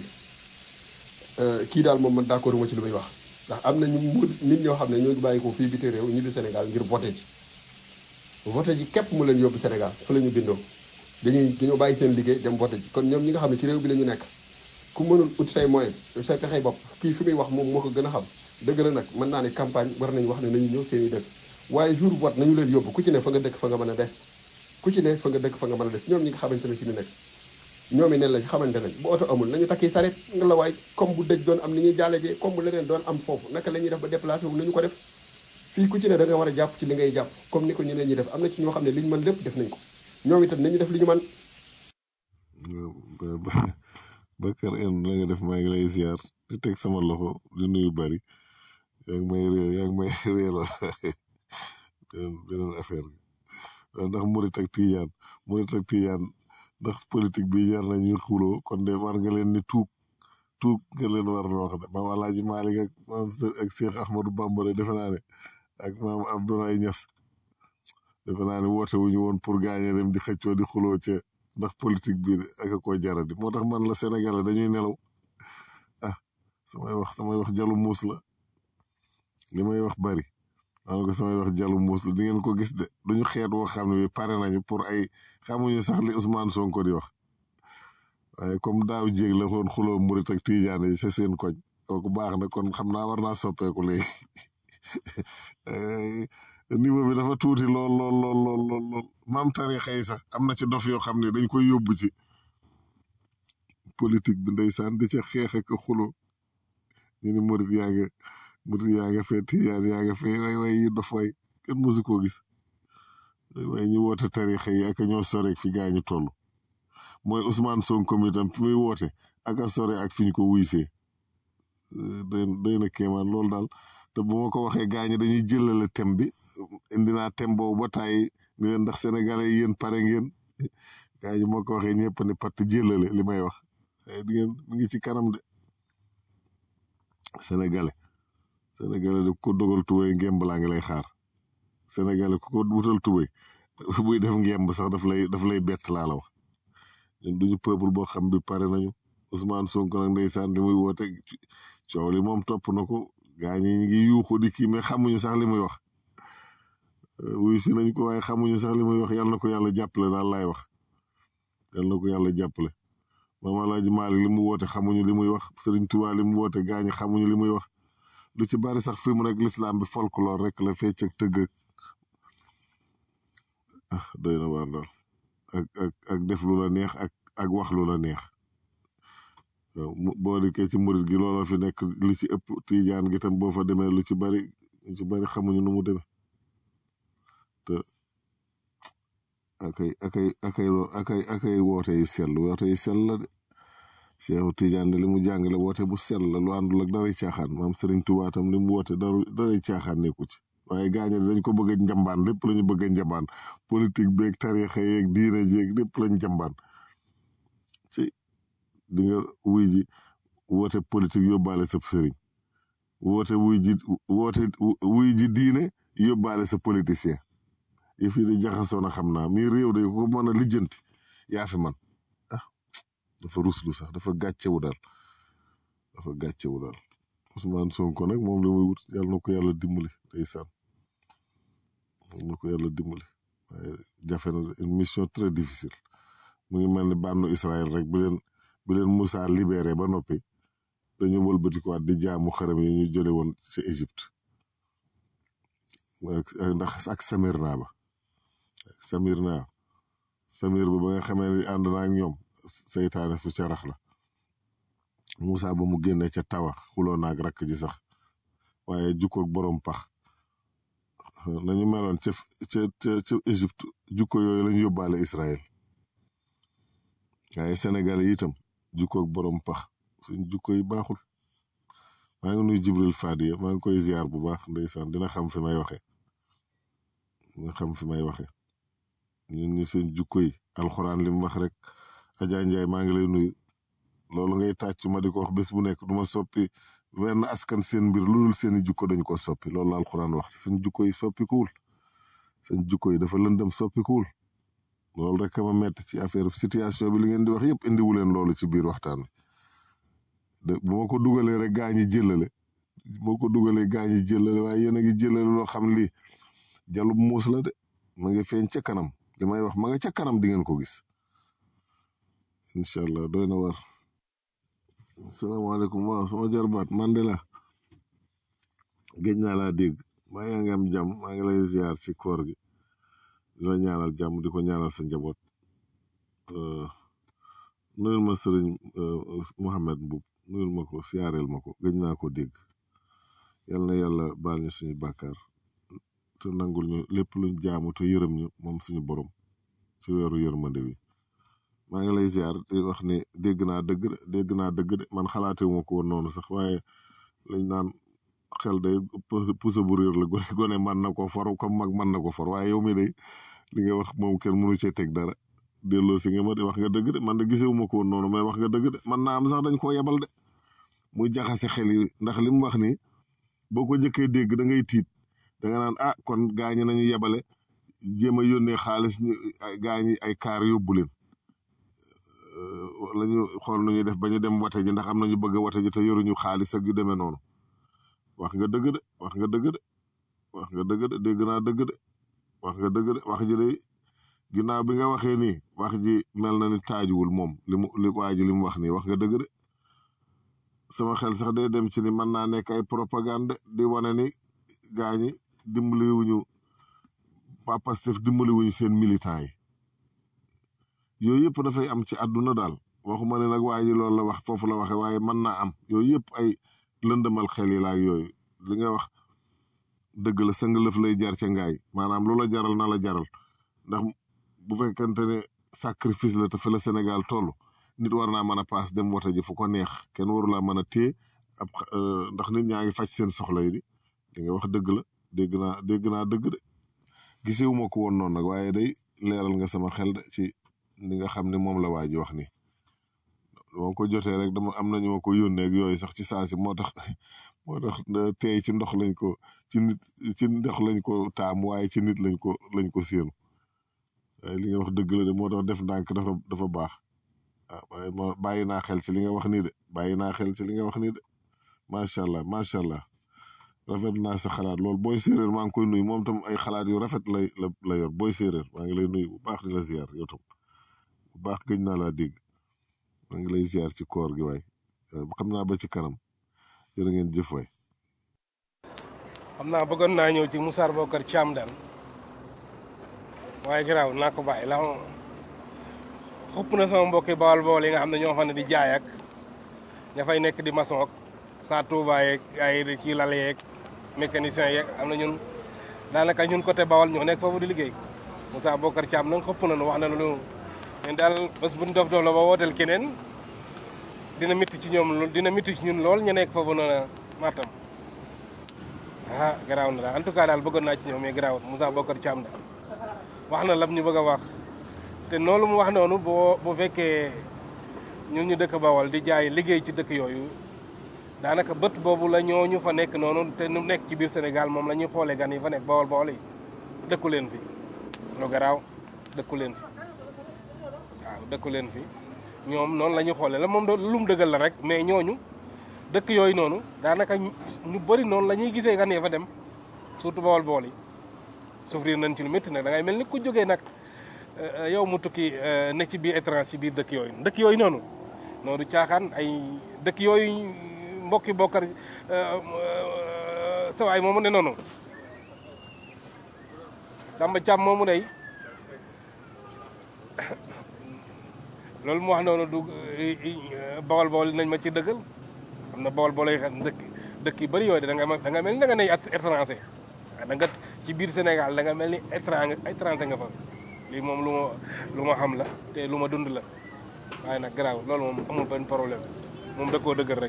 kii daal moom man d'accord ma ci lu muy wax ndax am na ñu mu nit ñoo xam ne ñoo bàyyi ko fii biti réew ñi di Sénégal ngir voté ji voté ji képp mu leen yóbbu Sénégal fa la ñu bindoo dañuy dañoo bàyyi seen liggéey dem voté ji kon ñoom ñi nga xam ne ci réew bi la ñu nekk ku mënul ut say moyen say pexey bopp kii fi muy wax moom moo ko gën a xam dëgg la nag mën naa ne campagne war nañu wax ne nañu ñëw seen i dëkk waaye jour vote nañu leen yóbbu ku ci ne fa nga dëkk fa nga mën a des ku ci ne fa nga dëkk fa nga mën a des ñoom ñi nga xamante ne si ni nekk ñoom i nen lañ xamante nañ bu oto amul nañu takki saret nga la waay comme bu dëj doon am ni ñuy jàllejee comme bu leneen doon am foofu naka la ñuy def ba déplacé wu nañu ko def fii ku ci ne da nga war a jàpp ci li ngay jàpp comme ni ko ñeneen ñi def am na ci ñoo xam ne li ñu mën lépp def nañ ko ñoom itam nañu def li ñu mën Bakar en la nga def maa ngi lay ziar di teg sama loxo di nuyu bari yaa ngi may réew yaa ngi may réeloo beneen beneen affaire bi ndax murit ak tijaan murit ak tijaan ndax politique bi jar na ñuy xuloo kon de war nga leen ni tuub tuub nga leen war na wax de maam Alaaji Maalik ak maam ak Cheikh Ahmadou Bamba defe naa ne ak maam Abdoulaye Niass defe naa ne woote wuñu woon pour gaañe dem di xëccoo di xuloo ca ndax politique bi ak a koy jaradi moo tax man la Sénégalais dañuy nelaw ah samay wax samay wax jalu muus la li may wax bari maanaam ko samay wax jalu muus la di ngeen ko gis de duñu xeet woo xam ne bi pare nañu pour ay xamuñu sax li Ousmane Sonko di wax waaye comme daaw jéeg la xoon xuloo murit ak tijaan yi sa seen koñ kooku baax na kon xam naa war naa soppeeku léegi niveau bi dafa tuuti lool lool lool lool lool lool maam tarixa yi sax am na ci dof yoo xam ne dañ koy yóbbu ci politique bi ndeysaan di ca xeex ak xulo ñu ni murit yaa nga murit yaa nga fee tijaan yaa nga fee way way yi dof way kenn mosu koo gis waaye ñu woote tarixa yi ak ñoo soreek fi gaa ñu toll mooy Ousmane Sonko mi tam fi muy woote ak a sore ak fi ñu ko wuysee doy doy na kéemaan loolu daal te bu ma ko waxee gaa ñi dañuy jëlale thème bi indi naa thème boobu ba tàyyi ni leen ndax sénégalais yi yéen pare ngeen gaa ñi moo ko waxee ñëpp ne pat jëlale li may wax di ngeen mi ngi ci kanam de sénégalais sénégalais de ko dogal tubéy ngem balaa ngi lay xaar sénégalais ku ko wutal tubéy buy def ngemb sax daf lay daf lay bett laa la wax ñun duñu peuple boo xam bi pare nañu Ousmane Sonko nag ndeysaan li muy woote coow li moom topp na ko gaa ñi ñu ngi yuuxu di kii mais xamuñu sax li muy wax wuyu si nañ ko waaye xamuñu sax li muy wax yal na ko yàlla jàppale daal laay wax yal na ko yàlla jàppale Maam Alaaji Maalik li mu woote xamuñu li muy wax Sëriñ Tuubaa li mu woote gaa ñi xamuñu li muy wax lu ci bari sax fi mu nekk lislaam bi folklore rek la fecc ak tëgg ak ah doy na waar daal ak ak ak def lu la neex ak ak wax lu la neex boo dikkee ci murit gi looloo fi nekk lu ci ëpp tiijaan gi tam boo fa demee lu ci bari lu ci bari xamuñu nu mu demee te akay akay akay akay akay woote yu sell woote yu sell la de Cheikhu Tiijaan de li mu jàngale woote bu sell la lu àndul ak daray caaxaan maam Sëriñ Tuubaa tam li mu woote daru daray caaxaan nekku ci waaye gaañe dañ ko bëgg a njambaan lépp lañu bëgg a njambaan politique beeg tarixa yeeg diine jeeg lépp lañ njambaan ci di nga wuy ji woote politique yóbbaale sa sëriñ woote wuy ji woote wuy ji diine yóbbaale sa politicien yi fii di jaxasoo na xam naa mi réew de ko mën a lijjanti yaa fi man ah dafa ruslu sax dafa gàccewu daal dafa gàccewu daal Ousmane Sonko nag moom li muy wut yàlla na ko yàlla dimbali ndeysaan yàlla na ko yàlla dimbali waaye jafe na une mission très difficile mu ngi mel ni bànnu Israël rek bi leen bi leen Moussa libéré ba noppi dañu wëlbatikuwaat di jaamu xaram yi ñu jële woon ci Égypte ndax ak Samirna ba Samirna Samir ba ba nga xamee ni ànd na ak ñoom seytaane su ca rax la Moussa ba mu génne ca tawa xuloo naag rakk ji sax waaye jukkoog borom pax nañu meloon ca ca ca ca Égypte jukko yooyu lañu yóbbaale Israël waaye Sénégal yi itam jukkoog borom pax suñ jukko yi baaxul maa ngi nuy Jibril Fadiya maa ngi koy ziar bu baax ndeysaan dina xam fi may waxe dina xam fi may waxe ñun ñi seen jukko yi alxuraan li mu wax rek Adja Ndiaye maa ngi lay nuyu loolu ngay tàcc ma di ko wax bés bu nekk du ma soppi wenn askan seen mbir lu dul seeni jukko dañ ko soppi loolu la alxuraan wax seen jukko yi soppikuwul seen jukko yi dafa lëndëm soppikuwul loolu rek ma metti ci affaire situation bi li ngeen di wax yëpp indiwu leen loolu ci biir waxtaan wi de bu ma ko dugalee rek gaa ñi jëlale bu ma ko dugalee gaa ñi jëlale waaye yéen a ngi jëlale loo xam lii jalub muus la de ma ngi feeñ ca kanam li may wax ma nga ca kanam di ngeen ko gis incha allah doy na war salaamaaleykum waaw sama jarbaat Mandela géej naa laa dégg maa yaa ngi am jàmm maa ngi lay ziar ci koor gi di la ñaanal jàmm di ko ñaanal sa njaboot nuyul ma sëriñ Mouhamed Mbub nuyul ma ko siyaareel ma ko géej naa ko dégg yal na yàlla baal ñu suñu bàkkaar te nangul ñu lépp luñ jaamu te yërëm ñu moom suñu borom ci weeru yërmande bi maa ngi lay ziar di wax ne dégg naa dëgg de dégg naa dëgg de man xalaate wu ma ko woon noonu sax waaye lañ naan xel day pusa bu réer la gone gone man na ko for comme mag man na ko for waaye yow mi day li nga wax moom kenn mënu cee teg dara delloo si nga ma de wax nga dëgg de man de gisewu ma ko woon noonu mais wax nga dëgg de man naa am sax dañ koo yebal de muy jaxase xel yi ndax li mu wax ni boo ko jëkkee dégg da ngay tiit da nga naan ah kon gaañi nañu yebale jéem a yónnee xaalis ñu gaañi ay kaar yóbbu leen wala ñu xool nu ñuy def ba ñu dem wate ji ndax am nañu bëgg a wate ji te yoruñu xaalis ak yu demee noonu wax nga dëgg de wax nga dëgg de wax nga dëgg de dégg naa dëgg de wax nga dëgg de wax ji de ginnaaw bi nga waxee nii wax ji mel na ni taajuwul moom li mu li waa ji li mu wax nii wax nga dëgg de sama xel sax day dem ci ni mën naa nekk ay propagande di wane ni gaa ñi dimbaliwuñu waa Pastef dimbaliwuñu seen militant yi yooyu yëpp dafay am ci àdduna daal waxuma ne nag waa ji loolu la wax foofu la waxe waaye mën naa am yooyu yëpp ay lëndëmal xel yi laak yooyu li nga wax dëgg la sëng lëf lay jar ca ngaay maanaam lu la jaral na la jaral ndax bu fekkente ne sacrifice la te fi la Sénégal toll nit war naa mën a paas dem wote ji fu ko neex kenn warulaa mën a téye ab ndax nit ñaa ngi faj seen soxla yi di li nga wax dëgg la dégg naa dégg naa dëgg de gisewuma ko woon noonu nag waaye day leeral nga sama xel de ci li nga xam ne moom la waa ji wax ni moo ko jotee rek dama am nañu ma ko yónnee ak yooyu sax ci saasi moo tax moo tax tey ci ndox lañ ko ci nit ci ndox lañ ko taam waaye ci nit lañ ko lañ ko séenu waaye li nga wax dëgg la de moo tax def ndànk dafa dafa baax ah waaye ma bàyyi naa xel ci li nga wax nii de bàyyi naa xel ci li nga wax nii de macha allah macha allah rafet naa sa xalaat loolu booy séeréer maa ngi koy nuyu moom tam ay xalaat yu rafet lay la la yor booy séeréer maa ngi lay nuyu bu baax di la ziar yow tam bu baax gëj naa laa dégg maa ngi lay ziar ci koor gi waay xam naa ba ci kanam jërë ngeen jëf waay. xam naa bëggoon naa ñëw ci Moussa Bokar Thiam daal waaye garaaw naa ko bàyyi la xupp na sama mbokki bawal bawal yi nga xam ne ñoo xam ne di jaay ak ña fay nekk di maçon ak saa Touba yeeg ay ci lal yeeg mécanicien yeeg am na ñun daanaka ñun côté bawal ñoo nekk foofu di liggéey Moussa Bokar Thiam nag xupp na nu wax na lu ñun daal bés bu ñu dof dof la ba wooteel keneen dina mitti ci ñoom lool dina mitti ci ñun lool ñu nekk foofu noonu Matam ah garaaw na daal en tout cas daal bëggoon naa ci ñoom mais garaawut Moussa Bokar Thiam daal wax na lam ñu bëgg a wax te noonu mu wax noonu boo bu fekkee ñun ñu dëkk Bawol di jaay liggéey ci dëkk yooyu daanaka bët boobu la ñoo ñu fa nekk noonu te nu nekk ci biir Sénégal moom la ñuy xoolee gan yi fa nekk Bawol Bawol yi dëkku leen fi lu garaaw dëkku leen fi waaw dëkku leen fi ñoom noonu la ñuy xoolee la moom lu mu dëggal la rek mais ñooñu dëkk yooyu noonu daanaka ñu bëri noonu la ñuy gisee gan yi fa dem surtout Bawol Bawol yi souffrir nañ ci lu métti nag da ngay mel ni ku jógee nag yow mu tukki ne ci biir étranger ci biir dëkk yooyu dëkk yooyu noonu noonu caaxaan ay dëkk yooyu mbokki bokkar sawaay moomu ne noonu Samba Thiam moomu day loolu mu wax noonu du bawal bawal nañ ma ci dëggal xam na bawal bawal yi dëkk dëkk yu bëri yooyu da nga da nga mel ni da nga ne étranger da nga ci biir Sénégal da nga mel ni étranger étranger nga fa lii moom lu ma lu ma xam la te lu ma dund la waaye nag garaaw loolu moom amul benn problème moom da koo dëggal rek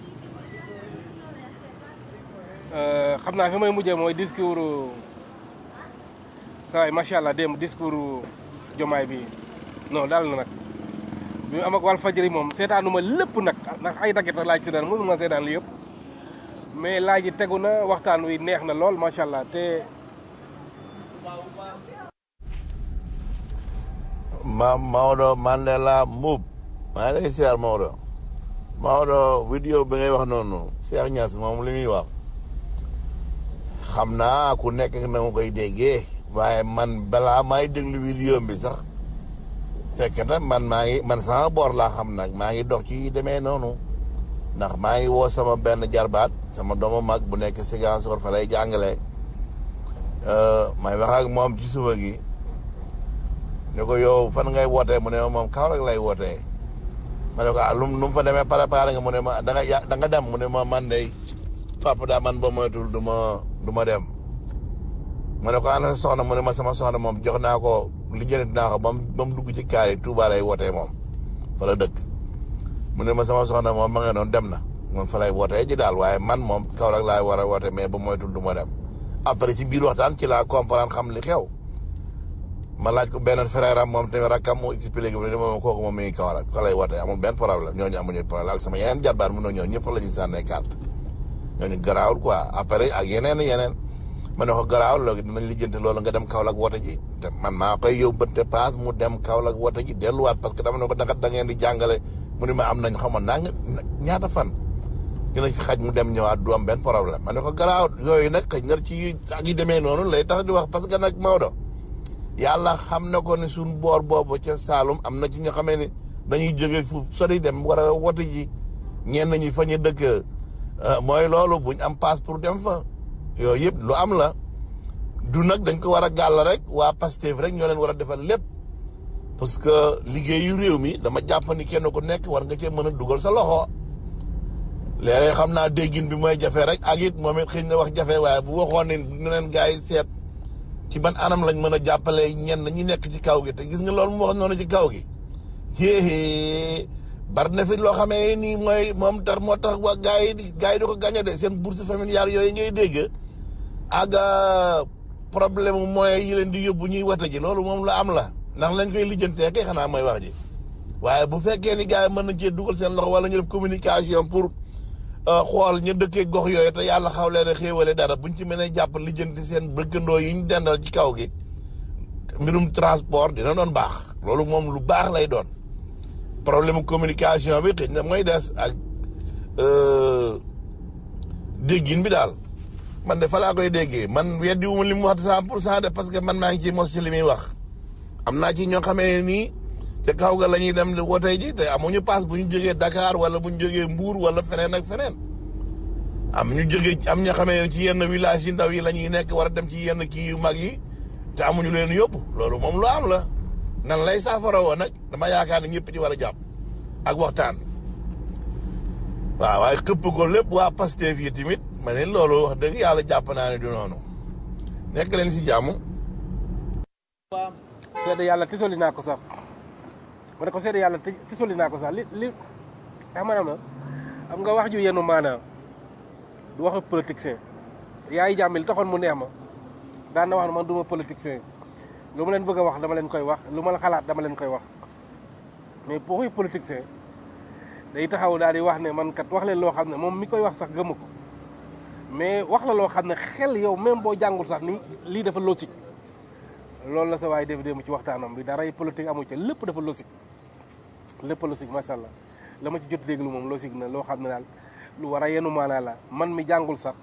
xam naa fi may mujjee mooy discours saa waay macha allah démb discours jomaay bi non daal na nag bi mu am ak wàllu fajri moom seetaanuma lépp nag ndax ay daggit laaj si daan mënuma seetaan li yëpp mais laaj yi tegu na waxtaan wi neex na lool macha allah te. ma Maodo Mandela Mbuub maa ngi lay siyaar Maodo Maodo vidéo bi ngay wax noonu Cheikh Niass moom li muy wax xam naa ku nekk na nga koy déggee waaye man balaa may déglu vidéo bi sax fekk na man maa ngi man sama boor laa xam nag maa ngi dox ci demee noonu ndax maa ngi woo sama benn jarbaat sama doomu mag bu nekk Ziguinchor fa lay jàngale may wax ak moom ci suba gi ne ko yow fan ngay wootee mu ne ma moom Kaolack lay wootee ma ne ko ah lu mu fa demee préparé nga mu ne ma da nga ya da nga dem mu ne ma man de papa daa man ba moytul du ma du ma dem ma ne ko ana sa soxna mu ne ma sama soxna moom jox naa ko li jënd naa ko ba mu ba mu dugg ci kaar yi Touba lay wootee moom fa la dëkk mu ne ma sama soxna moom ma nga noonu dem na moom fa lay wootee ji daal waaye man moom Kaolack laay war a woote mais ba moytul du ma dem après ci biir waxtaan ci laa comprendre xam li xew ma laaj ko benn frère am moom tamit rakkam mu expliqué bi ne moom kooku moom mi ngi Kaolack fa lay wootee amul benn problème ñooñu amuñu problème ak sama yeneen jarbaat mun na ñëw ñëpp fa la ñuy sànnee carte ñooñu garaawul quoi après ak yeneen yeneen ma ne ko garaawul loolu dinañ lijjanti loolu nga dem Kaolack woote ji te man maa koy yóbbante paas mu dem Kaolack woote ji delluwaat parce que dama ne ko da da ngeen di jàngale mu ne ma am nañ xamoon naa nga ñaata fan dinañ fi xaj mu dem ñëwaat du am benn problème ma ne ko garaaw yooyu nag xëy na ci ak yi demee noonu lay tax di wax parce que nag Maodo yàlla xam na ko ne suñ boor boobu ca Saalum am na ci ñoo xamee ne dañuy jóge fu sori dem war a wote ji ñenn ñi fa ñu dëkk mooy loolu buñ am passe pour dem fa yooyu yëpp lu am la du nag dañ ko war a gàll rek waa Pastef rek ñoo leen war a defal lépp parce que liggéeyu réew mi dama jàpp ni kenn ku nekk war nga cee mën a dugal sa loxo léeg-léeg xam naa déggin bi mooy jafe rek ak it moom it xëy na wax jafe waaye bu waxoon ne ne leen gars yi seet ci ban anam lañ mën a jàppalee ñenn ñi nekk ci kaw gi te gis nga loolu mu wax noonu ci kaw gi yéé bari na fi loo xamee nii mooy moom tax moo tax waa gars yi di gars yi di ko gagné de seen bourse familiale yooyu ngay dégg ak problème mu moyens yi leen di yóbbu ñuy wate ji loolu moom la am la ndax lañ koy lijjantee kay xanaa mooy wax ji waaye bu fekkee ni gars yi mën nañ cee dugal seen loxo wala ñu def communication pour xool ñu dëkkee gox yooyu te yàlla xaw leen a xéewale dara buñ ci mënee jàpp lijjanti seen bëkkandoo yi ñu dendal ci kaw gi mbirum transport dina doon baax loolu moom lu baax lay doon problème communication bi xëy na mooy des ak déggin bi daal man de fa laa koy déggee man weddi wu ma li mu wax cent pour cent de parce que man maa ngi ciy mos ci li muy wax am naa ci ñoo xamee nii te kaw ga la ñuy dem wote ji te amuñu paas bu ñu jógee Dakar wala bu ñu jógee Mbour wala feneen ak feneen am ñu jógee am ñoo xamee ci yenn village yi ndaw yi la ñuy nekk war a dem ci yenn kii yu mag yi te amuñu leen yóbbu loolu moom lu am la nan lay saafara woon nag dama yaakaar ne ñëpp ci war a jàpp ak waxtaan waaw waaye këpp ko lépp waa Pastef yi tamit ma ne loolu wax dëgg yàlla jàpp naa ne du noonu nekk leen si jàmm. seede yàlla tisoli naa ko sax ma ne ko seede yàlla ti- tisoli naa ko sax li li xam nga na am nga wax ju yenu maanaam du waxu politicien yaay jàmbi li taxoon mu neex ma daan na wax ne man duma politicien lu ma leen bëgg a wax dama leen koy wax lu ma la xalaat dama leen koy wax mais pour waxi politicien day taxaw daal di wax ne man kat wax leen loo xam ne moom mi koy wax sax gëmu ko mais wax la loo xam ne xel yow même boo jàngul sax ni lii dafa logique loolu la sa waay def démb ci waxtaanam bi daray politique amu ca lépp dafa logique lépp logique macha allah la ma ci jot déglu moom logique na loo xam ne daal lu war a yenu maanaa la man mi jàngul sax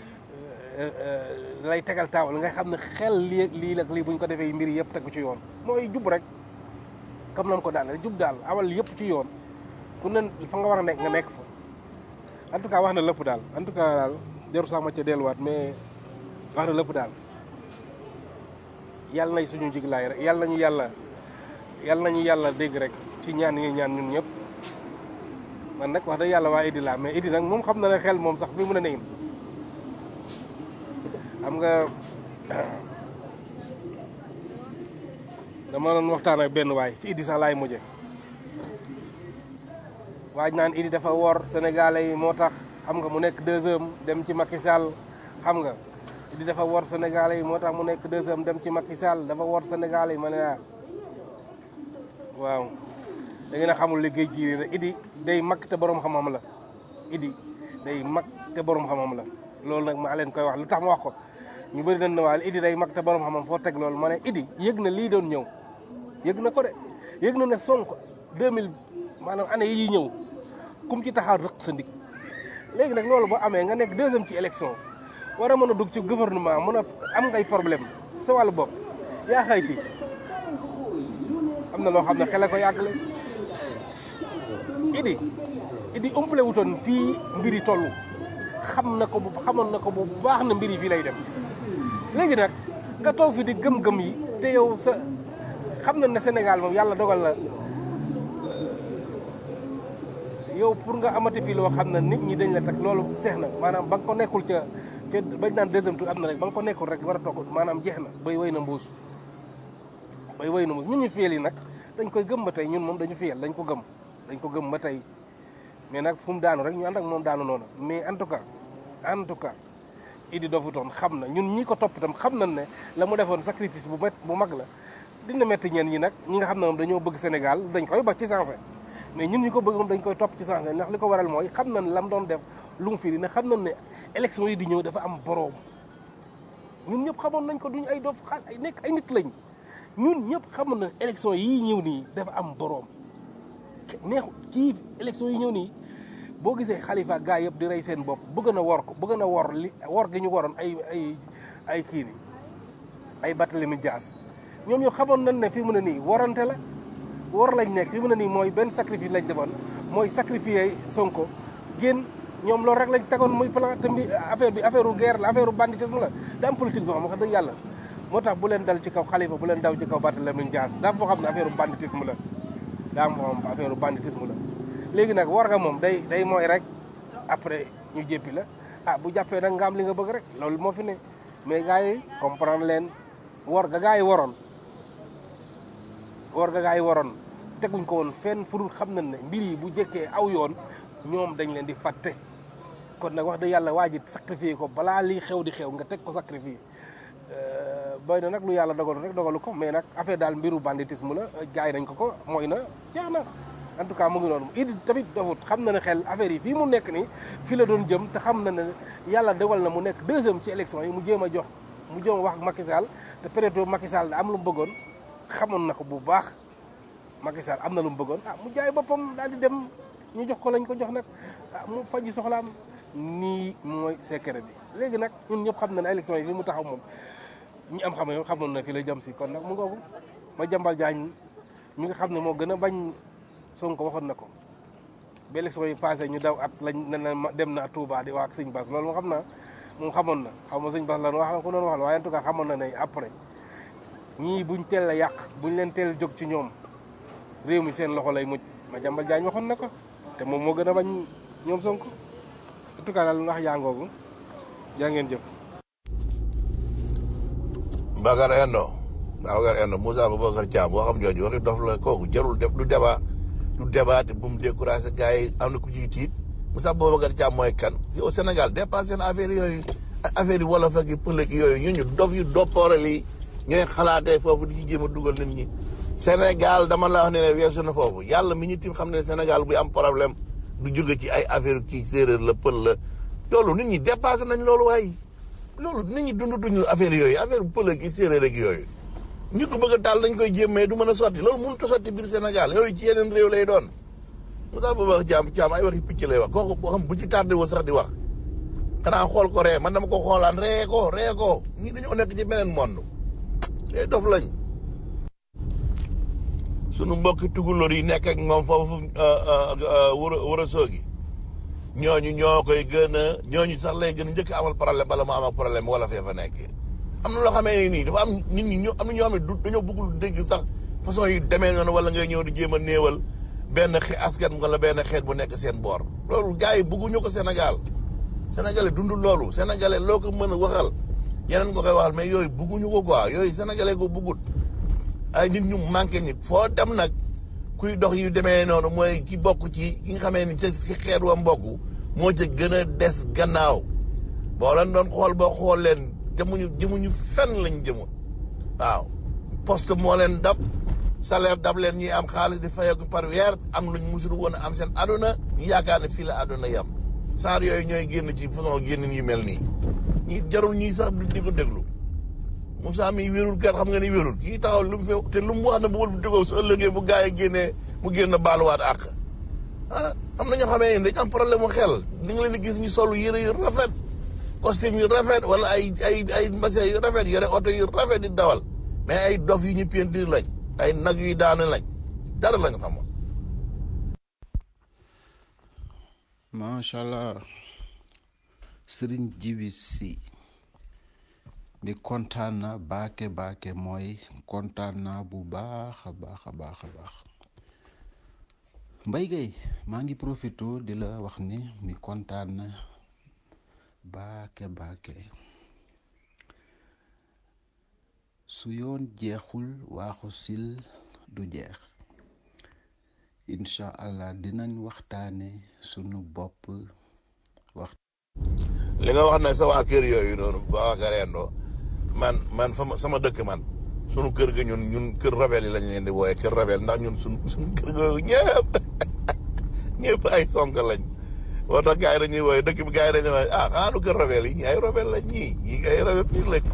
lay tegal taawal nga xam ne xel lii lii ak lii bu ñu ko defee mbir yëpp tegu ci yoon mooy jub rek comme nan ko daane jub daal awal yëpp ci yoon ku ne fa nga war a nekk nga nekk fa en tout cas wax na lépp daal en tout cas daal jarul sax ma ca delluwaat mais wax na lépp daal yàlla nay suñu jiglaay rek yàlla nañu yàlla yàlla nañu yàlla dégg rek ci ñaan yi ñaan ñun ñëpp man nag wax dëgg yàlla waa Idi laa mais Idi nag moom xam na ne xel moom sax fi mu ne nii xam nga dama doon waxtaan ak benn waay ci Idi sax laay mujje waaj naan Idi dafa wor sénégalais yi moo tax xam nga mu nekk deuxième dem ci Macky Sall xam nga Idi dafa wor sénégalais yi moo tax mu nekk deuxième dem ci Macky Sall dafa wor sénégalais yi ma ne ah waaw da ngeen a xamul liggéey ji rek Idi day mag te borom xam-xam la Idi day mag te borom xam-xam la loolu nag maa leen koy wax lu tax ma wax ko ñu bëri dañ ne waa Idi day mag te borom xam-xam foo teg loolu ma ne Idi yëg na lii doon ñëw yëg na ko de yëg na ne Sonko 2000 maanaam année yi ñëw kum ci taxaw rëq sa ndig léegi nag loolu boo amee nga nekk deuxième ci élection war a mën a dugg ci gouvernement mën a am ngay problème sa wàllu bopp yaa xëy ci am na loo xam ne xele ko yàggale Idi Idi umpale wutoon fii mbiri toll xam na ko bu xamoon na ko bu baax na mbiri fii lay dem léegi nag nga toog fi di gëm-gëm yi te yow sa xam na ne Sénégal moom yàlla dogal na yow pour nga amati fii loo xam ne nit ñi dañ la teg loolu seex na maanaam ba nga ko nekkul ca ca bañ naan deuxième tour am na rek ba nga ko nekkul rek war a toog maanaam jeex na bay way na mbuus bay way na mbuus ñun ñu fiyel yi nag dañ koy gëm ba tey ñun moom dañu fiyel dañ ko gëm dañ ko gëm ba tey mais nag fu mu daanu rek ñu ànd ak moom daanu noonu mais en tout cas en tout cas Idi dofutoon xam na ñun ñi ko topp itam xam nañ ne la mu defoon sacrifice bu met bu mag la dina metti ñeen ñi nag ñi nga xam ne moom dañoo bëgg Sénégal dañ koy ba ci sensé mais ñun ñi ko bëgg moom dañ koy topp ci sensé ndax li ko waral mooy xam nañ la mu doon def lu mu firi ne xam nañ ne élection yi di ñëw dafa am boroom ñun ñëpp xamoon nañ ko duñ ay dof xaal ay nekk ay nit lañ ñun ñëpp xamoon na élection yii ñëw nii dafa am boroom neexu kii élection yi ñëw nii boo gisee xalifa gaa yëpp di rey seen bopp bëgg na wor ko bëgg na wor li wor gi ñu waroon ay ay ay kii ni ay Barthélémy Dias ñoom ñoo xamoon nañ ne fi mu ne nii warante la war lañ nekk fi mu ne nii mooy benn sacrifice lañ defoon mooy sacrifier Sonko génn ñoom loolu rek lañ tegoon muy plan te mbi affaire bi affaire u guerre la affaire u banditisme la da am politique boo xam wax dëgg yàlla moo tax bu leen dal ci kaw xalifa bu leen daw ci kaw Barthélémy Dias daa foo xam ne affaire u banditisme la daa am foo xam affaire u banditisme la léegi nag war nga moom day day mooy rek après ñu jéppi la ah bu jàppee nag nga am li nga bëgg rek loolu moo fi ne mais gars yi comprendre leen war ga gars yi waroon war ga gars yi waroon teguñ ko woon fenn fu dul xam nañ ne mbir yi bu jëkkee aw yoon ñoom dañ leen di fàtte kon nag wax dëgg yàlla waa ji sacrifié ko balaa lii xew di xew nga teg ko sacrifié boy na nag lu yàlla dogalu rek dogalu ko mais nag affaire daal mbiru banditisme la jaay nañ ko ko mooy na jeex na en tout cas mu ngi noonu Idi tamit dofut xam na ne xel affaire yi fii mu nekk nii fii la doon jëm te xam na ne yàlla dogal na mu nekk deuxième ci élection yi mu jéem a jox mu jëm wax ak Macky Sall te période boobu Macky Sall da am lu mu bëggoon xamoon na ko bu baax Macky Sall am na lu mu bëggoon ah mu jaay boppam daal di dem ñu jox ko lañ ko jox nag ah mu faji soxlaam nii mooy secret bi léegi nag ñun ñëpp xam na ne élection yi fi mu taxaw moom ñi am xam ne xamoon na fi la jëm si kon nag mu ngoogu ma jàmbal jaañ mi nga xam ne moo gën a bañ Sonko waxoon na ko ba élection yi passé ñu daw at lañ ne na ma dem na Touba di wax ak sëñ Bass loolu moo xam naa moom xamoon na xaw ma sëñ Bass lan wax ko doon wax la waaye en tout cas xamoon na ne après ñii buñ teel a yàq buñ leen teel jóg ci ñoom réew mi seen loxo lay mujj ma jàmbal jaañ waxoon na ko te moom moo gën a bañ ñoom Sonko en tout cas daal wax yaangoogu jaa ngeen jëf Bakar Endo Bakar Endo Moussa Babacar Thiam boo xam jooju waxi dof la kooku jarul def du débat du débat te bu mu découragé gars yi am na ku ciy tiit Moussa Babacar Thiam mooy kan ci au Sénégal dépassé na affaire yooyu affaire yi wolof ak pël ak yooyu ñu ñu dof yu doppooral yi ñooy xalaatee foofu di ci jéem a dugal nit ñi Sénégal dama la wax ne ne weesu na foofu yàlla mi ñu tim xam ne Sénégal buy am problème du jóge ci ay affaire kii séeréer la pël la loolu nit ñi dépassé nañ loolu waaye loolu nit ñi dund duñ affaire yooyu affaire pël ak séeréer ak yooyu ñu ko bëgg a taal dañ koy jéem mais du mën a sotti loolu mënut a sotti biir Sénégal yooyu ci yeneen réew lay doon Moussa Babacar Thiam Thiam ay waxi picc lay wax kooku boo xam bu ci tardé woo sax di wax xanaa xool ko ree man dama ko xoolaan ree ko ree ko ñii dañoo nekk ci beneen monde te dof lañ sunu mbokki tukulóor yi nekk ak moom foofu wër wër a soogi ñooñu ñoo koy gën a ñooñu sax lay gën a njëkk a amal problème bala mu am ak problème wala fee fa nekk am na loo xamee nii dafa am nit ñi ñoo am na ñoo xam ne du dañoo bëggul dégg sax façon yu demee noonu wala ngay ñëw di jéem a néewal benn xe askan wala benn xeet bu nekk seen boor loolu gars yi bëgguñu ko Sénégal sénégalais dundul loolu sénégalais loo ko mën a waxal yeneen ko koy waxal mais yooyu bëgguñu ko quoi yooyu sénégalais ko bëggut ay nit ñu manqué nit foo dem nag kuy dox yu demee noonu mooy ki bokk ci ki nga xamee ni ca ci xeet wa mbokk moo ca gën a des gannaaw boo leen doon xool boo xool leen jëmuñu jëmuñu fenn lañ jëmoon waaw poste moo leen dab salaire dab leen ñuy am xaalis di fayeeku par weer am luñ musul woon a am seen aduna ñu yaakaar ne fii la aduna yam saar yooyu ñooy génn ci façon génn yu mel nii ñi jarul ñuy sax di ko déglu Moussa mi wérul kat xam nga ni wérul kii taxaw lu mu fi te lu mu wax na bu wël dégoo su ëllëgee bu gaa yi génnee mu génn baaluwaat àq ah am na ñoo xamee ne dañ am problème mu xel di nga leen di gis ñu solu yëre yu rafet costume yu rafet wala ay ay ay mbase yu rafet yore oto yu rafet di dawal mais ay dof yu ñu peentir lañ ay nag yuy daanu lañ dara lañ xamoon macha allah sëriñ jibi si bi kontaan na baake baake mooy kontaan naa bu baax a baax a baax a baax mbay gay maa ngi profito di la wax ni mi kontaan na baake baake su yoon jeexul waaxu sil du jeex incha allah dinañ waxtaane sunu bopp wax li nga wax nag sa waa kër yooyu noonu waa Garendo man man fa ma sama dëkk man sunu kër ga ñun ñun kër rabel yi lañ leen di wooye kër rabel ndax ñun sunu sunu kër ga ñëpp ñëpp ay sonk lañ moo tax gars yi dañuy wooye dëkk bi gars yi dañuy wooye ah xaanu kër rabel yi ñii ay rabel lañ ñii ñii ay rabel pire lañ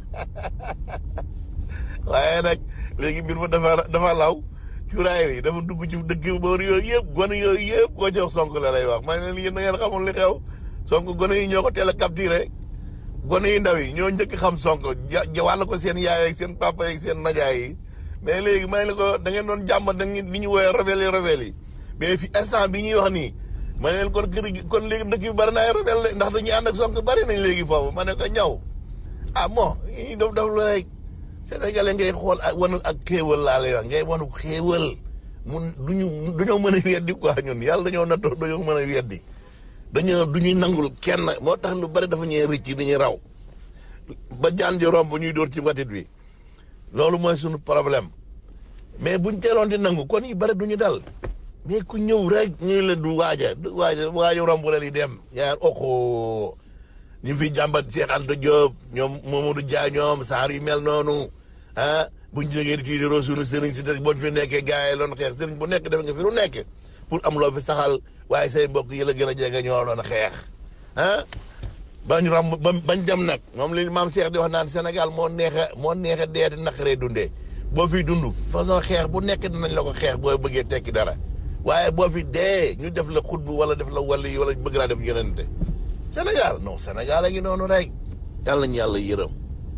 waaye nag léegi mbir ma dafa dafa law cuuraay yi dafa dugg ci dëkk boor yooyu yëpp gone yooyu yëpp koo jox sonk la lay wax ma ne leen yéen da ngeen xamul li xew sonk gone yi ñoo ko teel a capturé gone yu ndaw yi ñoo njëkk xam sonko ja wàll ko seen yaay ak seen papa ak seen najaay yi mais léegi ma ne la ko da ngeen doon jàmbat da ngeen li ñu woowee rebelle yi rebelle yi mais fi instant bi ñuy wax nii ma ne leen kon kër gi kon léegi dëkk bi bari na ay rebelle ndax dañuy ànd ak sonko bari nañ léegi foofu ma ne ko ñaw ah bon yi daf daf la rek sénégalais ngay xool ak wanu ak xéewal laa lay wax ngay wanu xéewal mun duñu dañoo mën a weddi quoi ñun yàlla dañoo nattoo dañoo mën a weddi dañoo du ñuy nangul kenn moo tax lu bari dafa ñuy rëcc dañuy raw ba jaan ji romb ñuy dóor ci watit bi loolu mooy suñu problème mais buñ teeloon di nangu kon yu bari du ñu dal mais ku ñëw rek ñu leen du waaja du waaja waaja romb la li dem yaa oxo ñu fi jàmbat Cheikh Anta Diop ñoom Mamadou Dia ñoom saar yu mel noonu ah buñ jógee di tiitaroo suñu sëriñ si te buñ fi nekkee gars yi loon xeex sëriñ bu nekk def nga fi lu nekk pour am loo fi saxal waaye say mbokk yi la gën a jege ñoo doon xeex ah bañ ram ba bañ dem nag moom li maam Cheikh di wax naan Sénégal moo neex a moo neex a dee di naqaree dundee boo fi dund façon xeex bu nekk dinañ la ko xeex boo bëggee tekki dara waaye boo fi dee ñu def la xutbu wala def la wàlli wala bëgg laa def yonente Sénégal non Sénégal a ngi noonu rek yàlla ñu yàlla yërëm.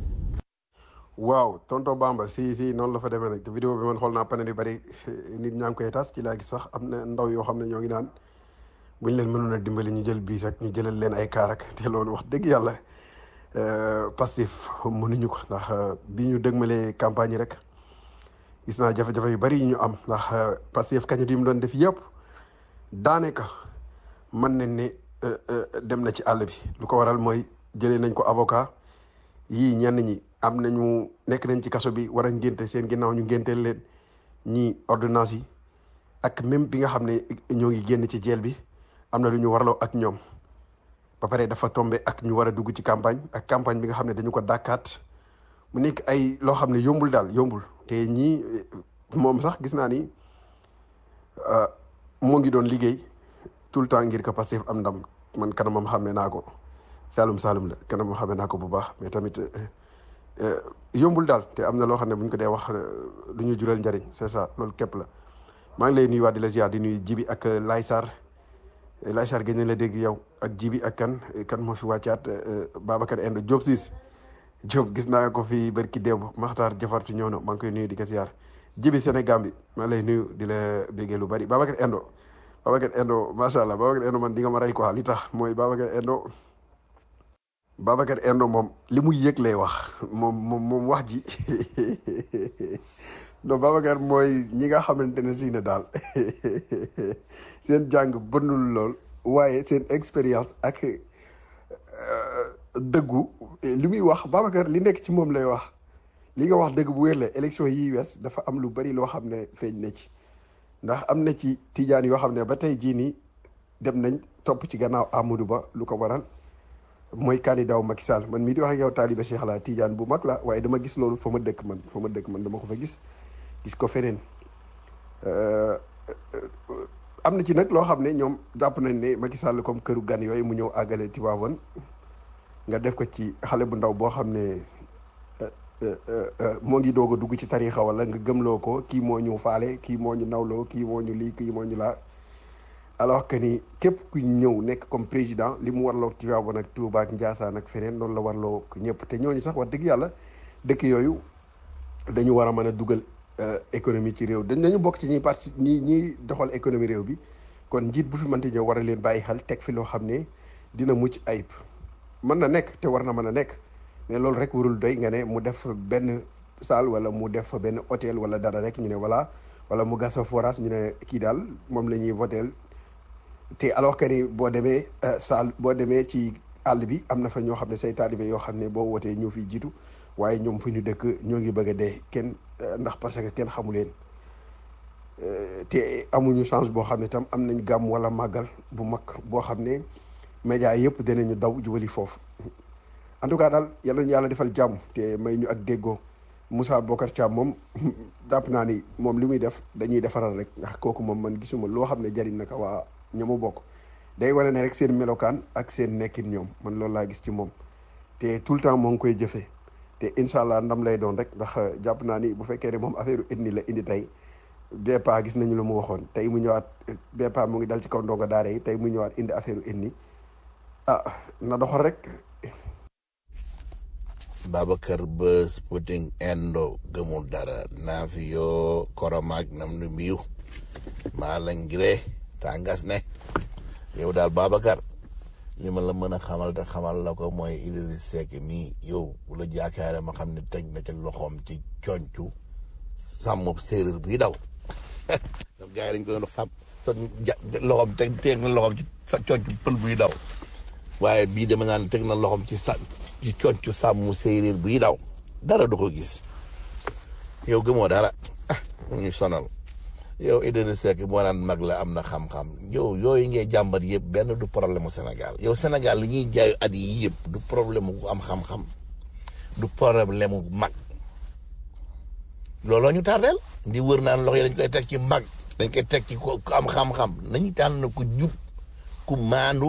waaw tonton Bamba si si noonu la fa demee nag te vidéo bi man xool naa panel yu bari nit ñaa ngi koy tas ci laa gis sax am na ndaw yoo xam ne ñoo ngi naan buñ leen mënoon a dimbali ñu jël biis ak ñu jëlal leen ay kaar ak te loolu wax dëgg yàlla Pastef mënuñu ko ndax bi ñu dëgmalee campagne yi rek gis naa jafe-jafe yu bari yi ñu am ndax Pastef kañit yi mu doon def yëpp daanaka mën nañ ne dem na ci àll bi lu ko waral mooy jëlee nañ ko avocat yii ñenn ñi am nañu nekk nañ ci kaso bi war a ngénte seen ginnaaw ñu ngénteel leen ñii ordonnance yi ak même bi nga xam ne ñoo ngi génn ci jeel bi am na lu ñu warloo ak ñoom ba pare dafa tombé ak ñu war a dugg ci campagne ak campagne bi nga xam ne dañu ko dàkkaat mu nekk ay loo xam ne yombul daal yombul te ñii moom sax gis naa ni moo ngi doon liggéey tout le temps ngir que Pastef am ndam man kanamam xàmmee naa ko Saalum Saalum la kanamam xàmmee naa ko bu baax mais tamit yombul daal te am na loo xam ne bu ñu ko dee wax lu ñu jural njariñ c'est ça loolu képp la maa ngi lay nuyuwaat di la ziar di nuyu Jibi ak Laay Sarr Laay Sarr gën la dégg yow ak Jibi ak kan kan moo fi wàccaat Babacar Endo Diop siis Diop gis naa ko fi barki démb Maxtaar Jafartu ñëw na maa ngi koy nuyu di ko ziar Jibi Sénégal bi maa ngi lay nuyu di la béggee lu bari Babacar Endo Babacar Endo macha allah Babacar Endo man di nga ma rey quoi li tax mooy Babacar Endo Babacar Endo moom li muy yëg lay wax moom moom moom wax ji non Babacar mooy ñi nga xamante ne si ne daal seen jàng bënnul lool waaye seen expérience ak dëggu li muy wax Babacar li nekk ci moom lay wax li nga wax dëgg bu wér la élection yi wees dafa am lu bari loo xam ne feeñ na ci ndax am na ci tijaan yoo xam ne ba tey jii nii dem nañ topp ci gannaaw Amadou Ba lu ko waral mooy candidat wu Macky Sall man mii di wax ak yow taaliba Cheikh la tijaan bu mag la waaye dama gis loolu fa ma dëkk man fa ma dëkk man dama ko fa gis gis ko feneen am na ci nag loo xam ne ñoom jàpp nañ ne Macky Sall comme këru gan yooyu mu ñëw àggale Tivaouane nga def ko ci xale bu ndaw boo xam ne moo ngi doog a dugg ci tarixa wala nga gëmloo ko kii moo ñu faale kii moo ñu nawloo kii moo ñu lii kii moo ñu laa alors que ni képp ku ñëw nekk comme président li mu warloo Tivaouane ak Touba ak Ndiassane ak feneen noonu la warloo ñëpp te ñooñu sax wax dëgg yàlla dëkk yooyu dañu war a mën a dugal économie ci réew dañ dañu bokk ci ñi parti ñi ñiy doxal économie réew bi kon njiit bu fi mënti ñëw war a leen bàyyi xel teg fi loo xam ne dina mucc ayib mën na nekk te war na mën a nekk mais loolu rek warul doy nga ne mu def benn salle wala mu def fa benn hôtel wala dara rek ñu ne voilà wala mu gas fa forage ñu ne kii daal moom la ñuy votel te alors que ni boo demee salle boo demee ci àll bi am na fa ñoo xam ne say taalibe yoo xam ne boo wootee ñoo fiy jiitu waaye ñoom fu ñu dëkk ñoo ngi bëgg a dee kenn ndax parce que kenn xamu leen te amuñu chance boo xam ne tam am nañ gàmm wala màggal bu mag boo xam ne média yëpp danañu daw jubali foofu en tout cas daal yàlla ñu yàlla defal jàmm te may ñu ak déggoo Moussa Bokar Thiam moom jàpp naa ni moom li muy def dañuy defaral rek ndax kooku moom man gisuma loo xam ne jariñ na ko waa ñamu bokk day wane ne rek seen melokaan ak seen nekkin ñoom man loolu laa gis ci moom te tout le temps moo ngi koy jëfee te incha allah ndam lay doon rek ndax jàpp naa ni bu fekkee ne moom affaire ethnie la indi tey BEPA gis nañu lu mu waxoon tey mu ñëwaat BEPA mu ngi dal ci kaw ndongo daara yi tey mu ñëwaat indi affaire ethnie ah na doxal rek. Babacar Bës Puting Endo gëmul dara naa fi yoo koromaak nam nu mbiw maa la ngiree tàngas ne yow daal Babacar li ma la mën a xamal te xamal la ko mooy Idriss Seck mii yow bu la jaakaare ma xam ne teg na ca loxoom ci concu sàmm séeréer bii daw donc gars yi dañ ko doon sàmm loxoom teg teg na loxoom ci sa concu pël buy daw waaye bii dama naan teg na loxoom ci sa ci concu sàmm séeréer bii daw dara du ko gis yow gëmoo dara ah mu ñu sonal yow Idriss Seck moo naan mag la am na xam-xam yow yooyu ngay jàmbat yëpp benn du problème mu Sénégal yow Sénégal li ñuy jaayu at yi yëpp du problème mu am xam-xam du problème mu mag looloo ñu tardeel di wër naan loxo yi dañ koy teg ci mag dañ koy teg ci ku am xam-xam nañu tànn ku jub ku maandu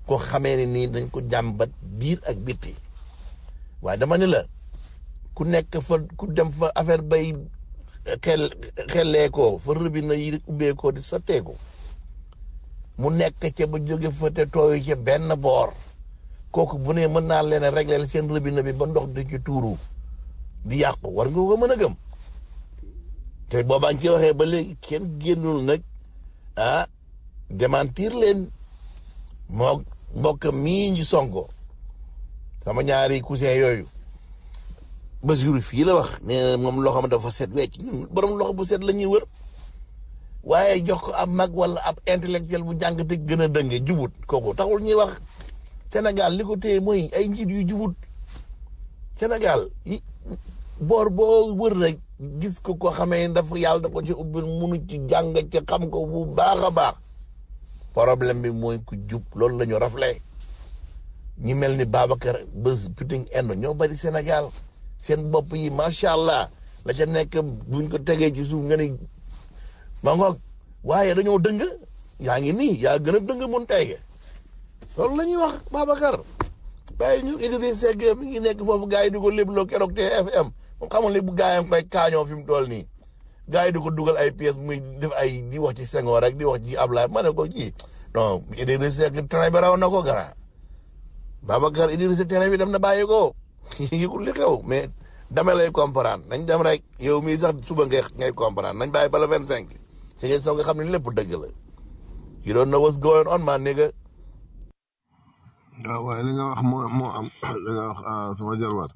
koo xamee ne nii dañ ko jàmbat biir ak bitti waaye dama ne la ku nekk fa ku dem fa affaire bay xel xellee ko fa rëbina yi ubbee ko di sotteeku mu nekk ca ba jóge fa te tooyu ca benn boor kooku bu ne mën naa leen a régler seen rëbina bi ba ndox di ci tuuru di yàqu war nga ko mën a gëm te boobaa ñu ci waxee ba léegi kenn génnul nag ah démentir leen moo mbokk mii ñu sonko sama ñaari cousin yooyu Basiru fii la wax nee na moom loxo ma dafa set wecc ñun borom loxo bu set la ñuy wër waaye jox ko ab mag wala ab intellectuel bu jàng te gën a dënge jubut kooku taxul ñuy wax Sénégal li ko téye mooy ay njiit yu jubut Sénégal yi boor boo wër rek gis ko ko xamee dafa yàlla da ko ci ubbi munu ci jàng ci xam ko bu baax a baax problème bi mooy ku jub loolu la ñu rafle ñi mel ni Babacar bés puting end ñoo bari Sénégal seen bopp yi macha allah la ca nekk buñ ko tegee ci suuf nga ni ma ngoog waaye dañoo dëng yaa ngi nii yaa gën a dëng mun tege loolu la ñuy wax Babacar bàyyi ñu Idriss Seck mi ngi nekk foofu gars yi di ko lébloo keroog TFM moom xamul ne bu gars yi koy kaañoo fi mu toll nii gars yi di ko dugal ay pièces muy def ay di wax ci Senghor rek di wax ci Ablaye ma ne ko ji non Idriss Seck train bi raw na ko gara Babacar Idriss train bi dem na bàyyi ko yëgul li xew mais dama lay comprendre nañ dem rek yow mii sax suba ngay ngay comprendre nañ bàyyi ba la vingt cinq si ngay soog nga xam ne lépp dëgg la you don't know what's going on man nigga waaw waaye li nga wax moo moo am li nga wax ah, sama jarbaat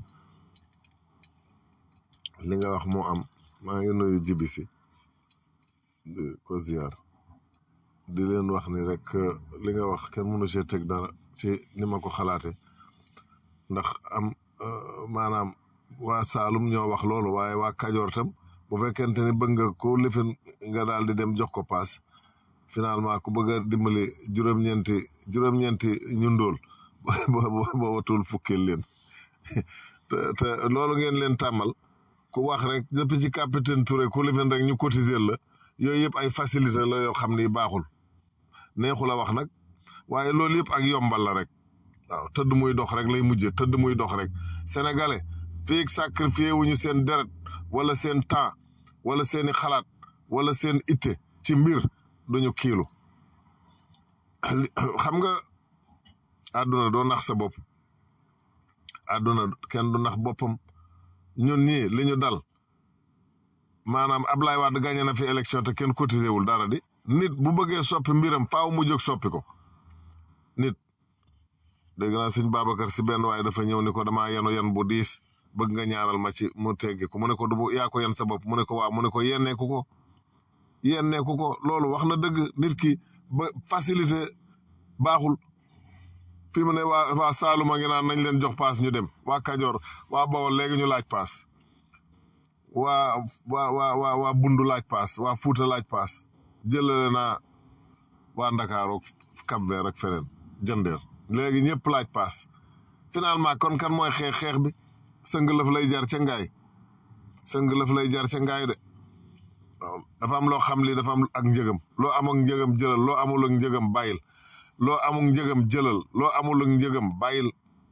li nga wax moo am maa ngi nuyu jibi si di ko ziar di leen wax ni rek eh, li nga wax kenn mënu cee teg dara ci ni ma ko xalaate ndax am eh, maanaam waa Saalum ñoo wax loolu waaye waa Kajoor tam bu fekkente ni bëgg nga ko lifin nga daal di dem jox ko paas finalement ku bëgg a dimbali juróom-ñeenti juróom-ñeenti ñu ndóol boo boo watul fukkil leen te te loolu ngeen leen tàmmal ku wax rek depuis ci capitaine Touré ku lifin rek ñu cotiser la yooyu yëpp ay facilité la yoo xam ni baaxul neexul a wax nag waaye loolu yëpp ak yombal la rek waaw tëdd muy dox rek lay mujjee tëdd muy dox rek sénégalais fii sacrifié wuñu seen deret wala seen temps wala seeni xalaat wala seen itte ci mbir duñu kiilu xam nga àdduna doo nax sa bopp àdduna kenn du nax boppam ñun ñii li ñu dal maanaam Ablaye Wade gagné na fi élection te kenn cotisé wul dara di nit bu bëggee soppi mbiram faaw mu jóg soppi ko nit dégg naa sëñ Babacar si benn waaye dafa ñëw ni ko damaa yenu yen bu diis bëgg nga ñaaral ma ci mu teggi ko mu ne ko du bu yaa ko yen sa bopp mu ne ko waaw mu ne ko yenneeku ko yenneeku ko loolu wax na dëgg nit ki ba facilité baaxul fi mu ne waa waa Saaluma ngi naan nañ leen jox paas ñu dem waa Kajoor waa Bawol léegi ñu laaj paas waa waa waa waa waa Bundu laaj paas waa Fuuta laaj paas jëlale naa waa Ndakaaru Cap Vert ak feneen jëndeer léegi ñëpp laaj paas finalement kon kan mooy xeex xeex bi sëng lëf lay jar ca ngaay sëng lëf lay jar ca ngaay de waaw dafa am loo xam li dafa am ak njëgam loo am ak njëgam jëlal loo amul ak njëgam bàyyil loo amul njëgam jëlal loo amul ak njëgam bàyyil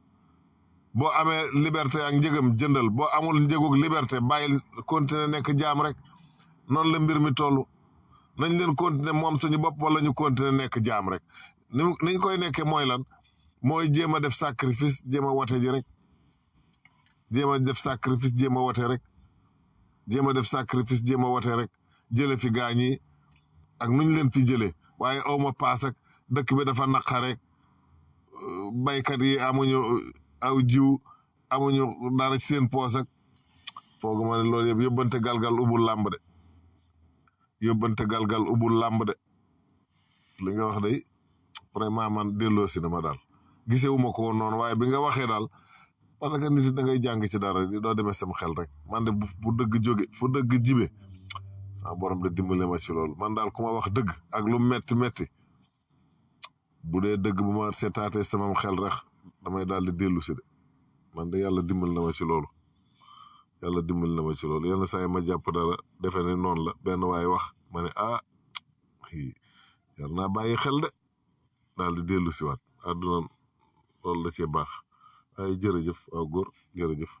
boo amee liberté ak njëgam jëndal boo amul njëgug liberté bàyyil continuer nekk jaam rek noonu la mbir mi toll nañ leen continuer moom suñu bopp wala ñu continuer nekk jaam rek ni niñ koy nekkee mooy lan mooy jéem a def sacrifice jéem a wote ji rek jéem a def sacrifice jéem a wote rek jéem a def sacrifice jéem a wote rek jële fi gaañ yi ak nuñ leen fi jëlee waaye awma paas ak dëkk bi dafa naqa rek baykat yi amuñu aw jiw amuñu dara ci seen poos ak foogu ma ne loolu yëpp yóbbante galgal ubul làmb de yóbbante galgal ubul làmb de li nga wax day vraiment man delloo si na ma daal gisewuma ko woon noonu waaye bi nga waxee daal parce que nit da ngay jàng ci dara di doo demee sam xel rek man de bu bu dëgg jóge fu dëgg jibe sama borom de dimbale ma ci loolu man daal ku ma wax dëgg ak lu metti metti bu dee dëgg bu ma seetaatee sama xel rek damay daal di dellu si de man de yàlla dimbal na ma ci loolu yàlla dimbal na ma ci loolu yenn saa yi ma jàpp dara defe ne noonu la benn waay wax ma ne ah yar naa bàyyi xel de daal di dellu si waat àdduna loolu da cee baax waaye jërëjëf waaw góor jërëjëf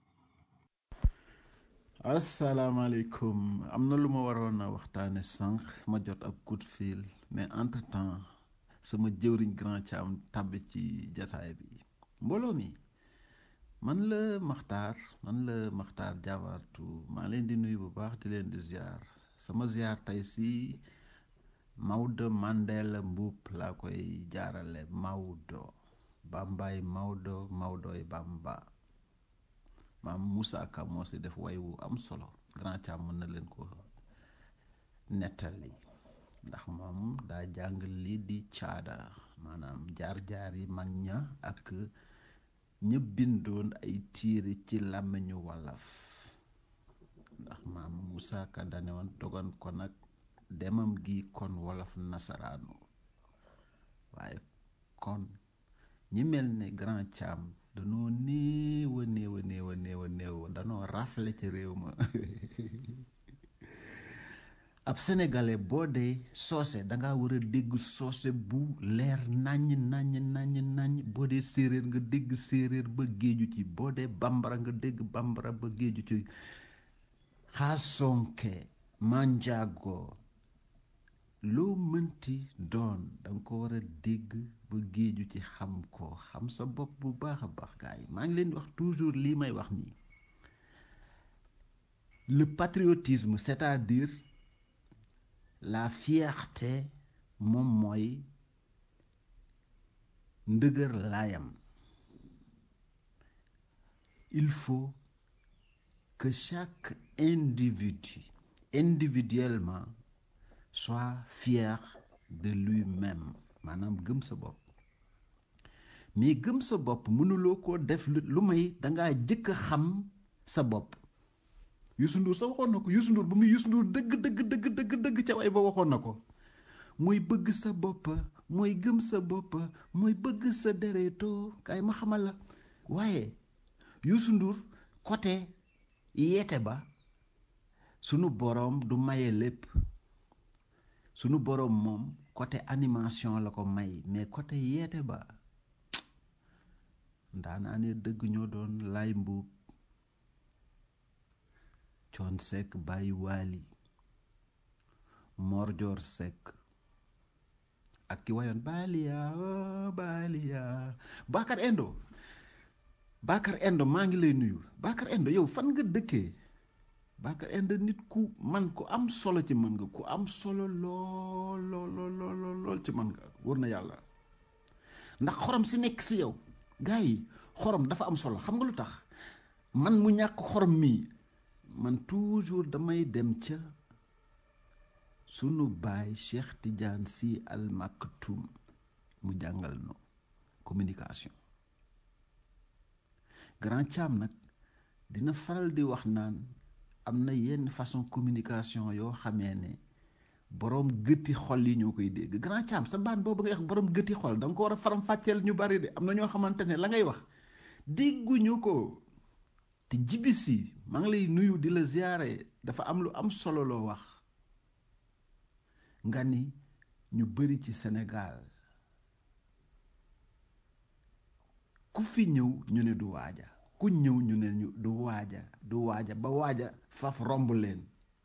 asalaamaaleykum am na lu ma waroon a waxtaane sànq ma jot ab coup de fil mais entre temps sama jëwriñ grand Thiam tàbbi ci jataay bi mbooloo mi man la maxtaar man la maxtaar jabartu maa leen di nuyu bu baax di leen di ziar sama ziar tey si Maodo Mandela Mboup laa koy jaarale Maodo Bambaay Maodo Maodoy Bamba maam Moussa Ka moo si def way wu am solo grand Thiam mën na leen ko nettali ndax moom daa jàng lii di caada maanaam jaar-jaar yi mag ña ak ña bindoon ay tiiri ci làmmiñu wolof ndax maam Moussa Ka dane woon dogon ko nag demam gi kon wolof nasaraanu waaye kon ñi mel ne grand Thiam danoo néew a néew a néew a néew a néew danoo rafle ci réew ma ab sénégalais boo dee soose danga war a dégg soose bu leer naññ naññ naññ naññ boo dee séeréer nga dégg séeréer ba géeju ci boo dee bambara nga dégg bambara ba géeju ci xaasonke manjaago loo mënti doon danga ko war a dégg ba géeju ci xam ko xam sa bopp bu baax a baax gars yi maa ngi leen di wax toujours lii may wax nii le patriotisme c'est-à-dire la fierté moom mooy ndëgër laayam il faut que chaque individu individuellement soit fier de lui-même maanaam gëm sa bopp mais gëm sa bopp mënuloo koo def lu may dangaa jëkk a xam sa bopp Youssou Ndour sa waxoon na ko Youssou Ndour bu muy Youssou Ndour dëgg dëgg dëgg dëgg dëgg ca way ba waxoon na ko mooy bëgg sa bopp mooy gëm sa bopp mooy bëgg sa dereetoo kaay ma xamal la waaye Youssou Ndour côté yeete ba sunu boroom du maye lépp sunu boroom moom côté animation la ko may mais côté yeete ba ndaanaa ne dëgg ñoo doon lay mbuub coon sekk bàyyi waali morjoor sekk ak ki wayoon baaliya oh baaliya Bakar Endo Bakar Endo maa ngi lay nuyu Bakar Endo yow fan nga dëkkee Bakar Endo nit ku man ku am solo ci man nga ku am solo lool lool lool lool ci man nga wër na yàlla ndax xorom si nekk si yow gars yi xorom dafa am solo xam nga lu tax man mu ñàkk xorom mii man toujours damay dem ca sunu baay Cheikh Tidiane Sy Al Maktoum mu jàngal no communication grand Thiam nag dina faral di wax naan am na yenn façon communication yoo xamee ne boroom gëti xol yi ñoo koy dégg grand Thiam sa baat boobu ngay wax boroom gëti xol da nga ko war a faram fàcceel ñu bari de am na ñoo xamante ne la ngay wax dégguñu ko te jibisi maa ngi lay nuyu di la ziyaare dafa am lu am solo loo wax nga ni ñu bari ci Sénégal ku fi ñëw ñu ne du waaja ku ñëw ñu ne ñu du waaja du waaja ba waaja faf romb leen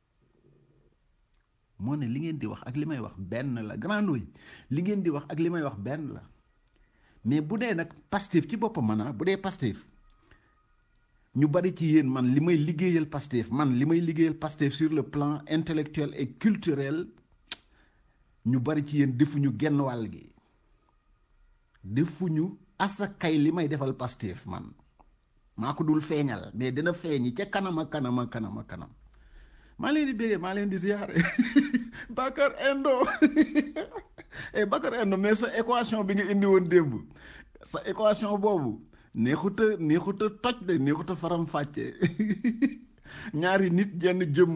moo ne li ngeen di wax ak li may wax benn la grand Ndoye li ngeen di wax ak li may wax benn la mais bu dee nag Pastef ci boppam man bu dee Pastef ñu bari ci yéen man li may liggéeyal Pastef man li may liggéeyal Pastef sur le plan intellectuel et culturel ñu bari ci yéen defuñu genn wàll gi defuñu asakay li may defal Pastef man maa ko dul feeñal mais dina feeñi ca kanama kanama kanama kanam maa leen di béggee maa leen di ziyaare Bakar Endo eh Bakar Endo mais sa équation bi nga indi woon démb sa équation boobu neexuta neexuta toj de neexuta faram fàcce ñaari nit jenn jëmm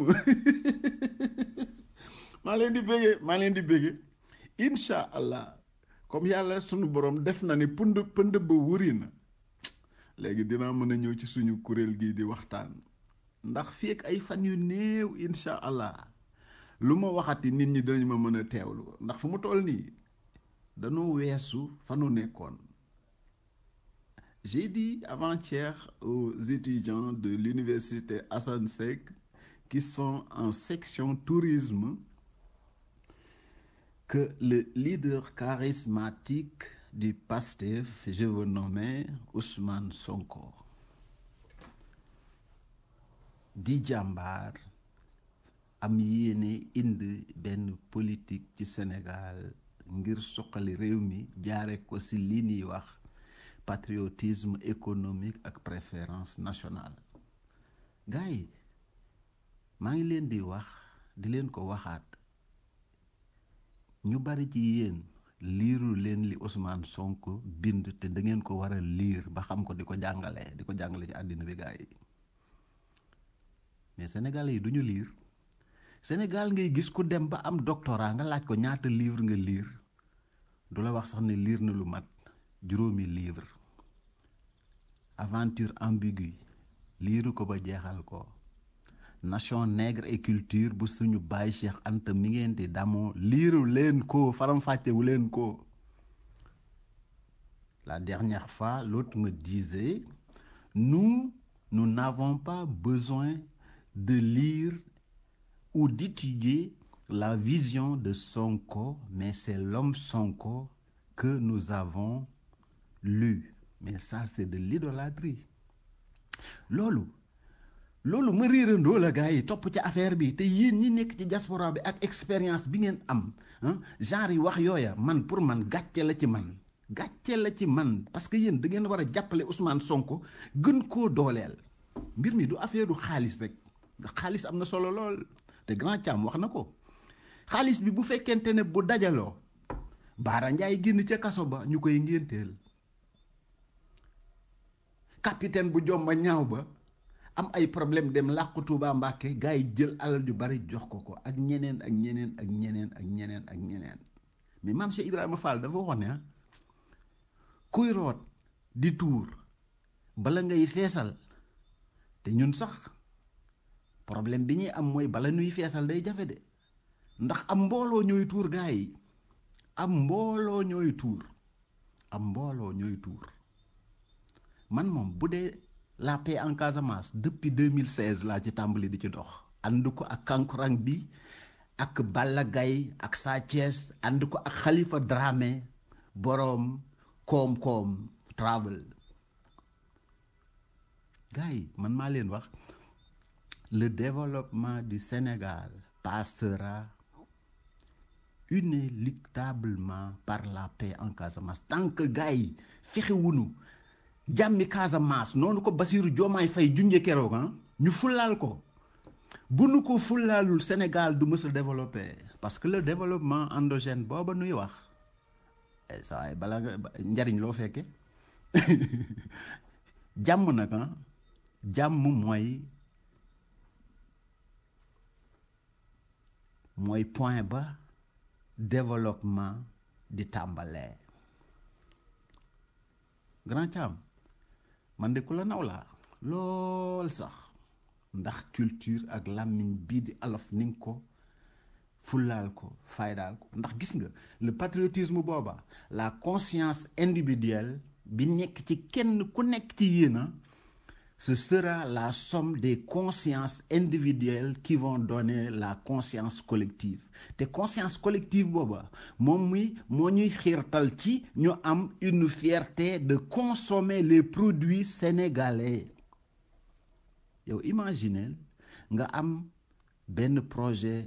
maa leen di béggee maa leen di béggee incha allah comme yàlla sunu borom def na ni pënd pënd ba wuri na léegi dinaa mën a ñëw ci suñu kuréel gii di waxtaan ndax fii ak ay fan yu néew incha allah lu ma waxati nit ñi dañu ma mën a teewlu ndax fu mu toll nii danoo weesu fa nu nekkoon j'ai dit avant-hier aux étudiants de l'université Assane Seck qui sont en section tourisme que le leader charismatique du PASTEF, je veux nommer Ousmane Sonko, di jàmbaar am yéene indi benn politique ci Sénégal ngir suqali réew mi jaare ko ci li ñuy wax patriotisme économique ak préférence nationale gars yi maa ngi leen di wax di leen ko waxaat ñu bari ci yéen liiru leen li Ousmane Sonko bind te da ngeen ko war a liir ba xam ko di ko jàngale di ko jàngale ci àddina bi gars yi mais sénégalais yi du ñu liir Sénégal ngay gis ku dem ba am doctorat nga laaj ko ñaata livre nga liir du la wax sax ne liir na lu mat juróomi livre aventure ambiguë liiru ko ba jeexal ko nation nègre et culture bu suñu baay Cheikh Anta mi ngeen di damoo liiru leen ko faram-fàccewu leen ko la dernière fois l'autre me disait nous nous n'avons pas besoin de lire ou d'étudier la vision de Sonko mais c'est l'homme Sonko que nous avons lu mais ça c'est de l'idolâtrie loolu loolu ma riirandoo la gars yi topp ci affaire bi te yéen ñi nekk ci diaspora bi ak expérience bi ngeen am genre yi wax yooya man pour man gàcce la ci man gàcce la ci man parce que yéen da ngeen war a jàppale Ousmane Sonko gën koo dooleel mbir mi du affaire du xaalis rek xaalis am na solo lool te grand Thiam wax na ko xaalis bi bu fekkente ne bu dajaloo Baara Njaay génn ca kaso ba ñu koy ngénteel capitaine bu jomba ñaaw ba am ay problème dem làqu Tuuba Mbàkke gars yi jël alal ju bari jox ko ko ak ñeneen ak ñeneen ak ñeneen ak ñeneen ak ñeneen mais maam Cheikh Ibrahima Fall dafa wax ne kuy root di tuur bala ngay feesal te ñun sax problème bi ñuy am mooy bala ñuy feesal day jafe de ndax am mbooloo ñooy tuur gars yi am mbooloo ñooy tuur am mbooloo ñooy tuur man moom bu dee la paix en Casamance depuis 2016 laa ci tàmbali di ci dox ànd ko ak kankurang bi ak Balla Gaye ak Sa Thiès ànd ko ak Khalifa Dramé boroom koom-koom travel gars yi man maa leen wax le développement du Sénégal passera inéluctablement par la paix en Casamance tant que gars yi fexewunu jàmmi Casamance noonu ko Basiru Joomaay Fay junje keroog ñu fullaal ko bu nu ko fullaalul Sénégal du mës a développé parce que le développement endogène booba nuy wax saa waay bala nga njariñ loo fekke jàmm nag jàmm mooy mooy point ba développement di tàmbalee grand Thiam man de ku la naw laa lool sax ndax culture ak làmmiñ bii di alof ni nga ko fullaal ko faydaal ko ndax gis nga le patriotisme booba la conscience individuelle bi nekk ci kenn ku nekk ci yéena ce sera la somme des consciences individuelles qui vont donner la conscience collective te conscience collective booba moom muy moo ñuy xiirtal ci ñu am une fierté de consommer les produits sénégalais yow imaginez nga am benn projet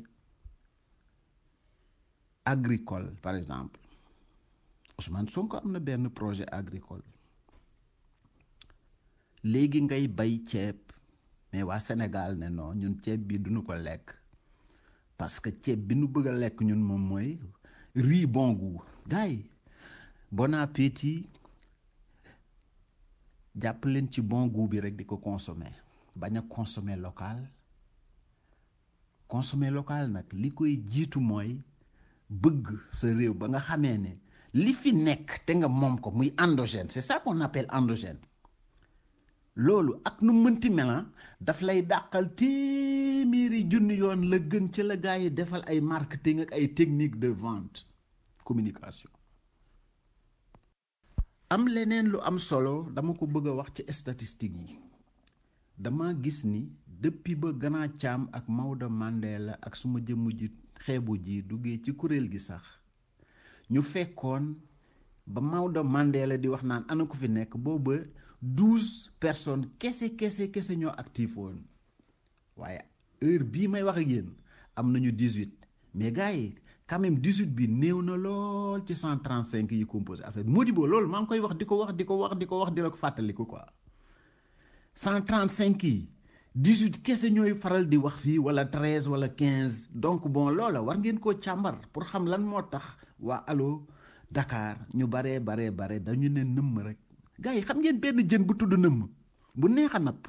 agricole par exemple Ousmane Sonko am na benn projet agricole léegi ngay bay ceeb mais waa Sénégal ne non ñun ceeb bi duñu ko lekk parce que ceeb bi nu bëgg a lekk ñun moom mooy riz bon goût gars yi bon appétit jàpp leen ci bon goût bi rek di ko consommer bañ a consommer local consommer local nag li koy jiitu mooy bëgg sa réew ba nga xamee ne li fi nekk te nga moom ko muy endogène c'est ça qu'on appelle endogène loolu ak nu mënti melan daf lay dàqal téeméeri junni yoon la gën ca la gars yi defal ay marketing ak ay technique de vente communication am leneen lu am solo dama ko bëgg a wax ci statistique yi dama gis ni depuis ba Gana Thiam ak Maodo Mandela ak suma jëmm ji xeebu ji duggee ci kuréel gi sax ñu fekkoon ba Maodo Mandela di wax naan ana ko fi nekk booba douze personnes kese kese kese ñoo actif woon waaye heure bii may wax ak yéen am nañu dix-huit mais gars yi quand même dix-huit bi néew na lool ci cent trente-cinq yi composé affaire Modibo loolu maa ngi koy wax di ko wax di ko wax di ko wax di la ko fàttaliku quoi cent trente-cinq yi dix-huit kese ñooy faral di wax fii wala treize wala quinze donc bon loola war ngeen koo càmbar pour xam lan moo tax waa allo Dakar ñu baree baree bare dañu ne nëmm rek gars yi xam ngeen benn jën bu tudd nëmm bu neex a napp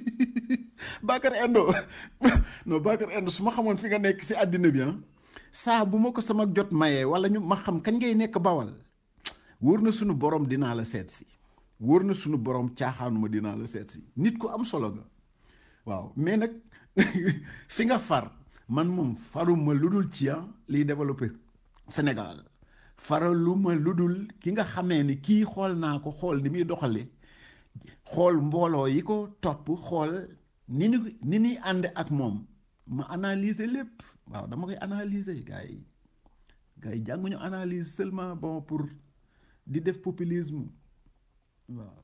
Bakar Endo non Bakar Endo su ma xamoon fi nga nekk si àddina bi ah saa bu ma ko sama jot mayee wala ñu ma xam kañ ngay nekk bawal wóor na sunu borom dinaa la seet si wóor na sunu borom caaxaanuma dinaa la seet si nit ku am solo nga waaw mais nag fi nga far man moom faruma lu dul ci ah liy développé Sénégal faraluma lu dul ki nga xamee ni kii xool naa ko xool ni muy doxale xool mbooloo yi ko topp xool ni ni ni ñuy ànd ak moom ma analyser lépp waaw dama koy analyser gars yi gars yi jànguñu analyse seulement bon pour di def populisme waaw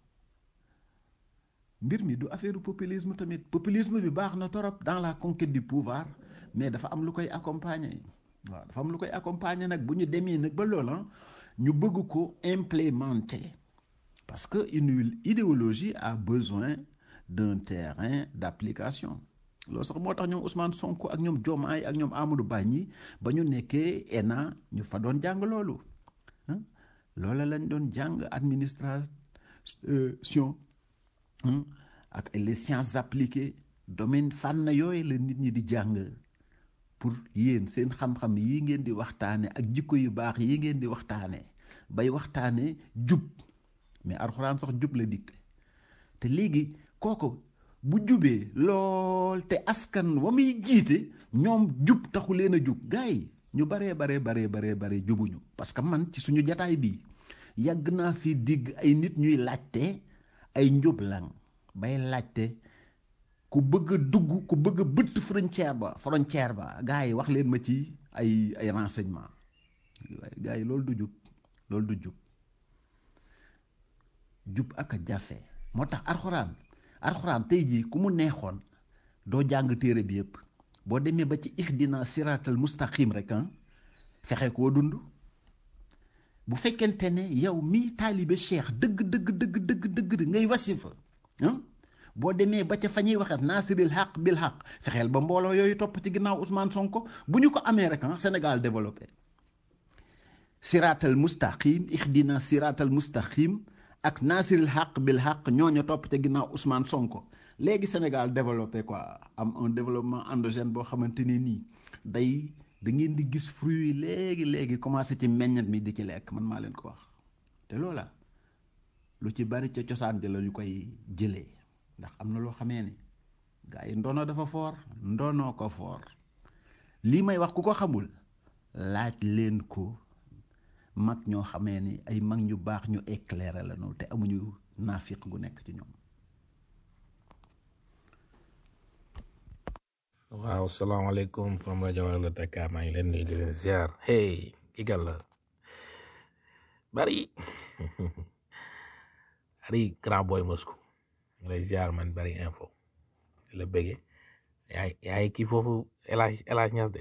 mbir mi du affaire populisme tamit populisme bi baax na torop dans la conquête du pouvoir mais dafa am lu koy accompagner waaw dafa am lu koy accompagner nag bu ñu demee nag ba loola ñu bëgg ko implémenter parce que une idéologie a besoin d'un terrain d'application loolu sax moo tax ñoom Ousmane Sonko ak ñoom Diomaye ak ñoom Amadou Ba ñi ba ñu nekkee ENA ñu fa doon jàng loolu loola lañ doon jàng administration ak les sciences appliquées domaine fànn yooyu la nit ñi di jàng pour yéen seen xam-xam yi ngeen di waxtaane ak jikko yu baax yi ngeen di waxtaane bay waxtaane jub mais alxuraan sax jub la dikk te léegi kooku bu jubee lool te askan wa muy jiite ñoom jub taxu leen a jub gars yi ñu baree baree baree baree baree jubuñu parce que man ci suñu jataay bii yàgg naa fi digg ay nit ñuy laajte ay njublang bay laajte ku bëgg a dugg ku bëgg a bëtt frontière ba frontière ba gars yi wax leen ma ci ay ay renseignement gars yi loolu du jub loolu du jub jub ak a jafe moo tax arxuraan arxuraan tey jii ku mu neexoon doo jàng téere bi yëpp boo demee ba ci ihdina siratal mustaqim rek ah fexe koo dund bu fekkente ne yow mi taalibe cheikh dëgg dëgg dëgg dëgg dëgg ngay wasifa ah boo demee ba ca fa ñuy waxee naasiril xaq bil xaq fexeel ba mbooloo yooyu topp ci ginnaaw Ousmane Sonko bu ñu ko amee rek ah Sénégal développé siratal mustaqim ihdina siratal mustaqim ak naasiril xaq bil xaq ñooñu topp ca ginnaaw Ousmane Sonko léegi Sénégal développé quoi am un développement endogène boo xamante ni nii day da ngeen di gis fruit yi léegi léegi commencé ci meññat mi di ci lekk man maa leen ko wax te loola lu ci bari ca cosaan di la ñu koy jëlee ndax am na loo xamee ni gars yi ndono dafa foor ndonoo ko foor lii may wax ku ko xamul laaj leen ko mag ñoo xamee ni ay mag ñu baax ñu éclairé la ñu te amuñu naafiq gu nekk ci ñoom waaw salaamaaleykum from rajo la Dakar maa ngi leen di di leen ziar hey ki gal la bari bari grand boy Moscou lay ziar man bari info la bëgge yaay yaay kii foofu elage elage ñas de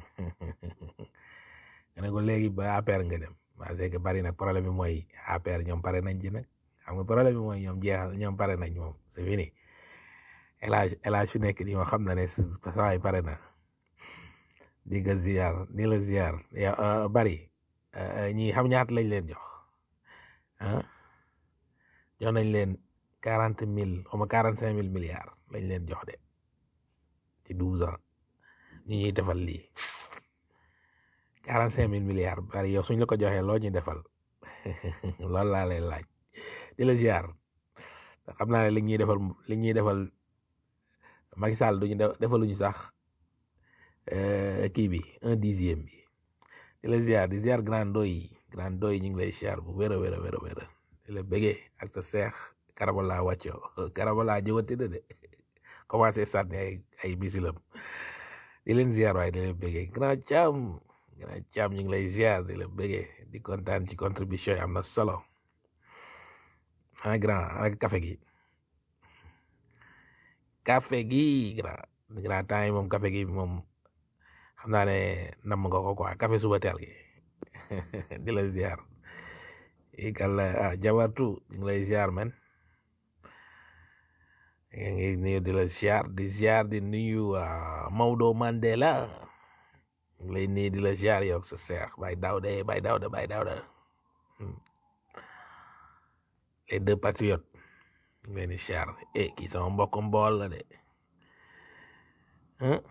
nga ne ko léegi ba APR nga dem parce que bari nag problème bi mooy APR ñoom pare nañ ci nag xam nga problème bi mooy ñoom jeexal ñoom pare nañ moom c'est fini elage elage fi nekk nii moom xam na ne sawaay pare na di nga ziar di la ziar yow bari ñi xam ñaata lañ leen jox ah jox nañ leen quarante mille xaw ma quarante cinq mille milliards lañ leen jox de ci douze ans ñu ñuy defal lii quarante cinq mille milliards bari yow suñ la ko joxee loo ñuy defal loolu laa lay laaj di la ziar xam naa ne li ñuy defal li ñuy defal Macky Sall duñu defaluñu sax kii bi un dixième bi di la ziar di ziar grand doy grand doy ñu ngi lay ziar bu wér a wér a wér a wér di la bëggee ak sa seex karabala wàcco karabala ñëwati na de commencé sànni ay ay misilam di leen ziar waaye di leen bëggee grand Thiam grand Thiam ñu ngi lay ziar di la bëggee di kontaan ci contribution yi am na solo ah grand ak café gi café gi grand grand temps yi moom café gi moom xam naa ne namm nga ko quoi café suba teel gi di la ziar i kàlla ah jabartu ñu ngi lay ziar men yaa ngi nuyu di la ziar di ziar di nuyu ah, Maodo Mandela ñu ngi lay nuyu di la ziar yow sa seex bay Daouda bay Daouda bay Daouda Hmm. les deux patriotes ñu ngi leen di ziar eh kii sama mbokk mbool la de ah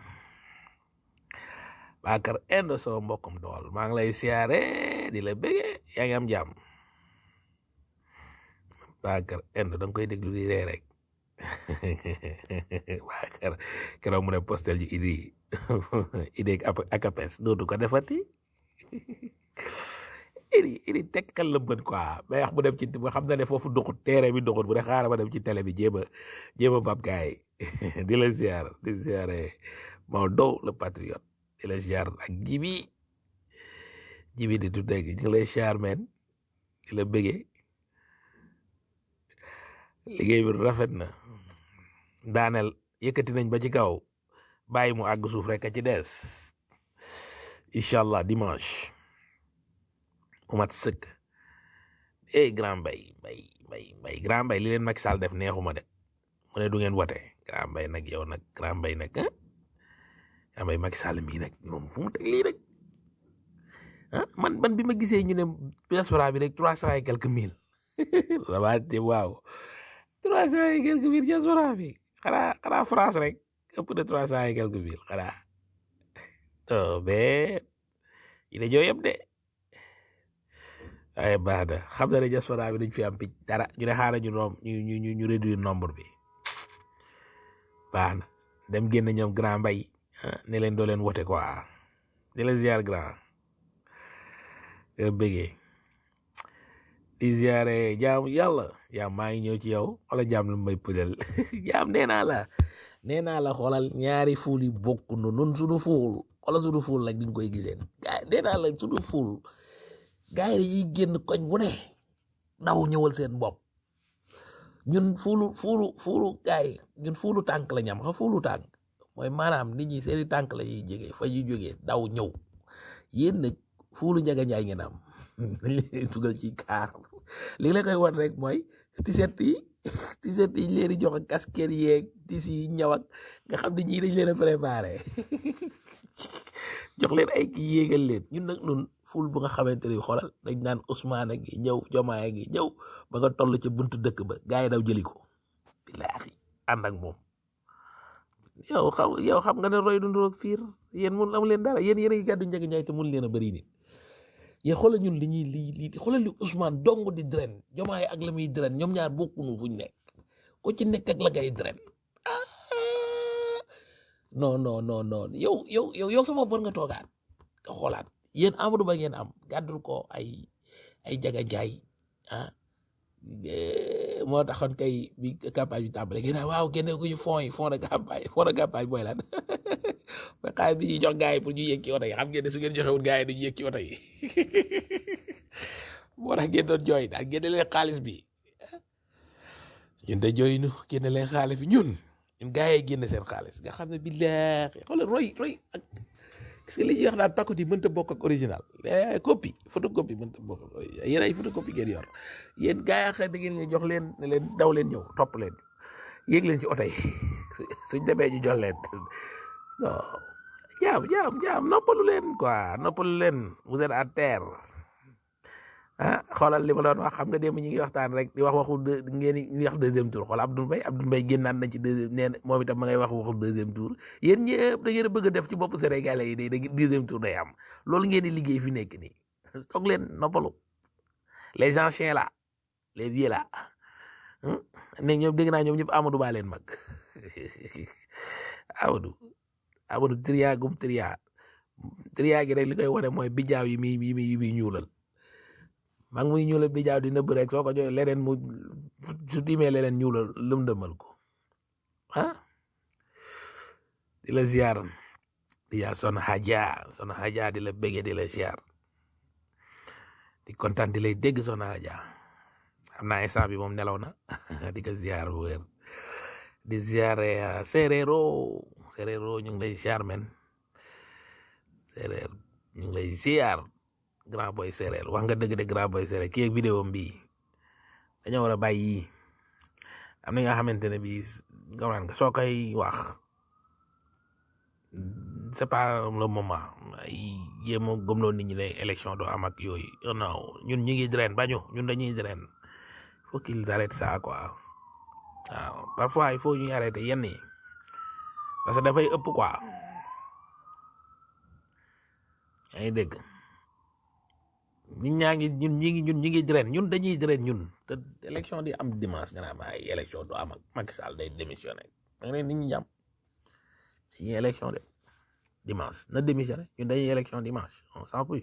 Bakar Endo sama mbokkum dool maa ngi lay siyaare di la bëggee yaa ngi am jàmm Bakar Endo da nga koy déglu di ree rek Bakar keroog mu ne postel ji idi idi ak akapes dootu ko defati idi idi tekkal la bën quoi mais wax bu dem ci ba xam na ne foofu doxut teere bi doxut bu ne xaaral ma dem ci télé bi jéem a jéem a bab gaay di la ziar di ziare Maodo le patriote di la ziar ak jibi jibi di tuddee gi ñu ngi lay ziar men di la bëggee liggéey bi rafet na daaneel yëkkati nañ ba ci kaw bàyyi mu àgg suuf rek a ci des incha allah dimanche mu mat sëkk eh grand bay bay bay bay grand bay li leen Macky Sall def neexuma de mu ne du ngeen wote grand bay nag yow nag grand bay nag ah grand bay Macky Sall mii nag moom fu mu teg lii rek ah man man bi ma gisee ñu ne diaspora bi rek trois cent et quelques mille damaa te waaw trois cent et quelques mille diaspora bi xanaa xanaa France rek ëpp de trois cent et quelques mille xanaa oh mais yi ne ñoo yem de ay baax na xam na ne diaspora bi dañ fi am picc dara ñu ne xaaral ñu rom ñu ñu ñu ñu réduire nombre bi baax na dem génn ñoom grand mbay ah ne leen doo leen wote quoi di la ziar grand nga bëggee di ziare jaam yàlla jaam maa ngi ñëw ci yow wala jaam lu may pëjal jaam nee naa la nee naa la xoolal ñaari fuul yi bokk nu nun suñu fuul xoolal suñu fuul nag di nga koy giseen gaay nee naa la suñu fuul gaay yi génn koñ bu ne daw ñëwal seen bopp ñun fuulu fuulu fuulu gaay ñun fuulu tànk la ñam xam fuulu tànk mooy maanaam nit ñi seeni tànk la ñuy jógee fa ñuy jógee daw ñëw yéen nag fuulu njaga njaay ngeen am dañ leen dugal ci kaar li la koy wan rek mooy tiset yi tiset yi leen di jox ak casquette yeeg tis yi ñaw ak nga xam ne ñii dañ leen a préparé jox leen ay kii yéegal leen ñun nag nun ful bu nga xamante ni xoolal dañ naan Ousmane gi ñëw Jomaay gi ñëw ba nga toll ca buntu dëkk ba gars yi daw jëli ko billaahi ànd ak moom yow xam yow xam nga ne roy du nduroog fiir yéen mun amu leen dara yéen yéen a ngi gàddu njëg njaay te mun leen a bëri nit yéen xoolal ñun li ñuy li li xoolal li Ousmane dong di dren Jomaay ak la muy dren ñoom ñaar bokkunu fuñ nekk ku ci nekk ak la ngay dren ah non non non non yow yow yow yow sama war nga toogaat nga xoolaat yéen Amadou Ba ngeen am gàddul ko ay ay jaga jaay ah eh, moo taxoon kay bi campagne bi tàmbale ngeen naan waaw génne ko ñu fonds yi fonds de campagne fonds de campagne mooy lan mais xaalis bi ñuy jox gars yi pour ñu yëg ci oto yi xam ngeen ne su ngeen joxewul gars yi duñu yëg ci oto yi moo tax ngeen doon jooy daal génne leen xaalis bi ñun de jooy nu génne leen xaalis bi ñun ñun gars yi génne seen xaalis nga xam ne billaahi xoolal roy roy ak parce que li ñuy wax naan pakku di mënta bokk ak original eh, copie photocopie mënta bokk ak original yéen ay photocopie ngeen yor yéen gars yi xëy da ngeen ñu jox leen ne leen daw leen ñëw topp leen yéeg leen ci oto yi su- suñ demee ñu jox leen non jaam jaam jaam noppalu leen quoi noppalu leen vous êtes à terre ah xoolal li ma doon wax xam nga démb ñi ngi waxtaan rek di wax waxu deux ngeen di wax deuxième tour xoolal Abdoul Mbaye Abdoul Mbaye génnaat na ci deuxième nee na moom itam ma ngay wax waxu deuxième tour yéen ñëpp da ngeen a bëgg a def ci bopp Sénégalais yi day da deuxième tour day am loolu ngeen di liggéey fi nekk nii toog leen noppalu les anciens là les vieux là hum, ne ñoom dégg naa ñoom ñëpp Amadou Ba leen mag Amadou Amadou tria gum tria tria gi rek li koy wane mooy bijaaw yi muy yi muy yi muy ñuulal maa ngi muy ñuulal bi jaaw di nëbb rek soo ko joxee leneen mu su dimee leneen ñuulal lëm dëmal ko ah di la ziar di ziar son haja son haja di la bége di la ziar di kontaan di lay dégg son haja xam naa instant bi moom nelaw na di ko ziar bu wér di ziare séeréero séeréero ñu ngi lay ziar men séeréer ñu ngi lay ziar grand boy séeréer wax nga dëgg de grand boy séeréer kii ak vidéo bi dañoo war a bàyyi yii am na nga xamante ne bii gawnaan nga soo koy wax c'est pas le moment ay jéem a gëmloo nit ñi ne élection doo am ak yooyu non ñun ñu ngi drain bañu ñun dañuy drain faut qu'ils arrêtent ça quoi waaw parfois il faut ñuy arrêter yenn yi parce que dafay ëpp quoi yaa ngi dégg ñun ñaa ngi ñun ñi ngi ñun ñi ngi drain ñun dañuy drain ñun te élection di am dimanche nga naan ay élection du am ak Macky Sall day démissionné da nga ne nit ñi jàmm dañuy élection de dimanche na démissionné ñun dañuy élection dimanche on s'en fout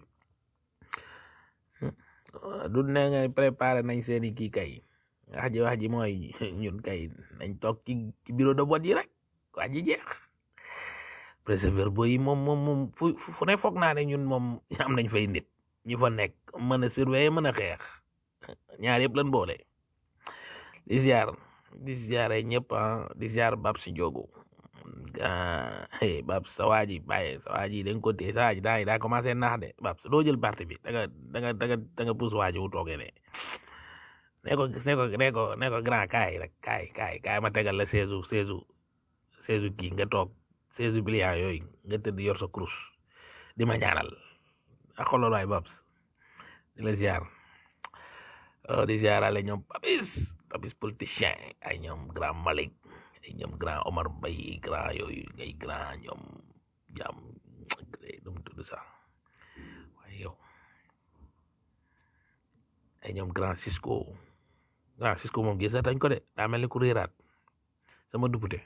du ne ngay préparé nañ seeni kii kay wax ji wax ji mooy ñun kay nañ toog ci ci bureau de vote yi rek wax ji jeex préserver yi moom moom moom fu fu ne foog naa ne ñun moom am nañ fay nit ñi fa nekk mën a surveiller mën a xeex ñaar yëpp lan boole di ziar di ziare ñëpp ah di ziar bab si jogu ah bab sa waa ji bàyyi sa waa ji dañ ko téye sa waa ji daa daa commencé naax de bab doo jël parti bi da nga da nga da nga da nga pousse waa ji wu toogee ne ne ko ne ko ne ko ne ko grand kaay rek kaay kaay kaay ma tegal la seize seize seize kii nga toog seize bilions yooyu nga tëdd yor sa kurus di ma ñaanal ak xolol waay babs di la ziar di ziarale ñoom papis papis politicien ay ñoom grand Malick ay ñoom grand Omar Mbaye grand yooyu ngay grand ñoom jàmm dum tudd sax waaye yow ay ñoom grand Cisco grand Cisco moom gis dañ ko de daa mel ni ku réeraat sama député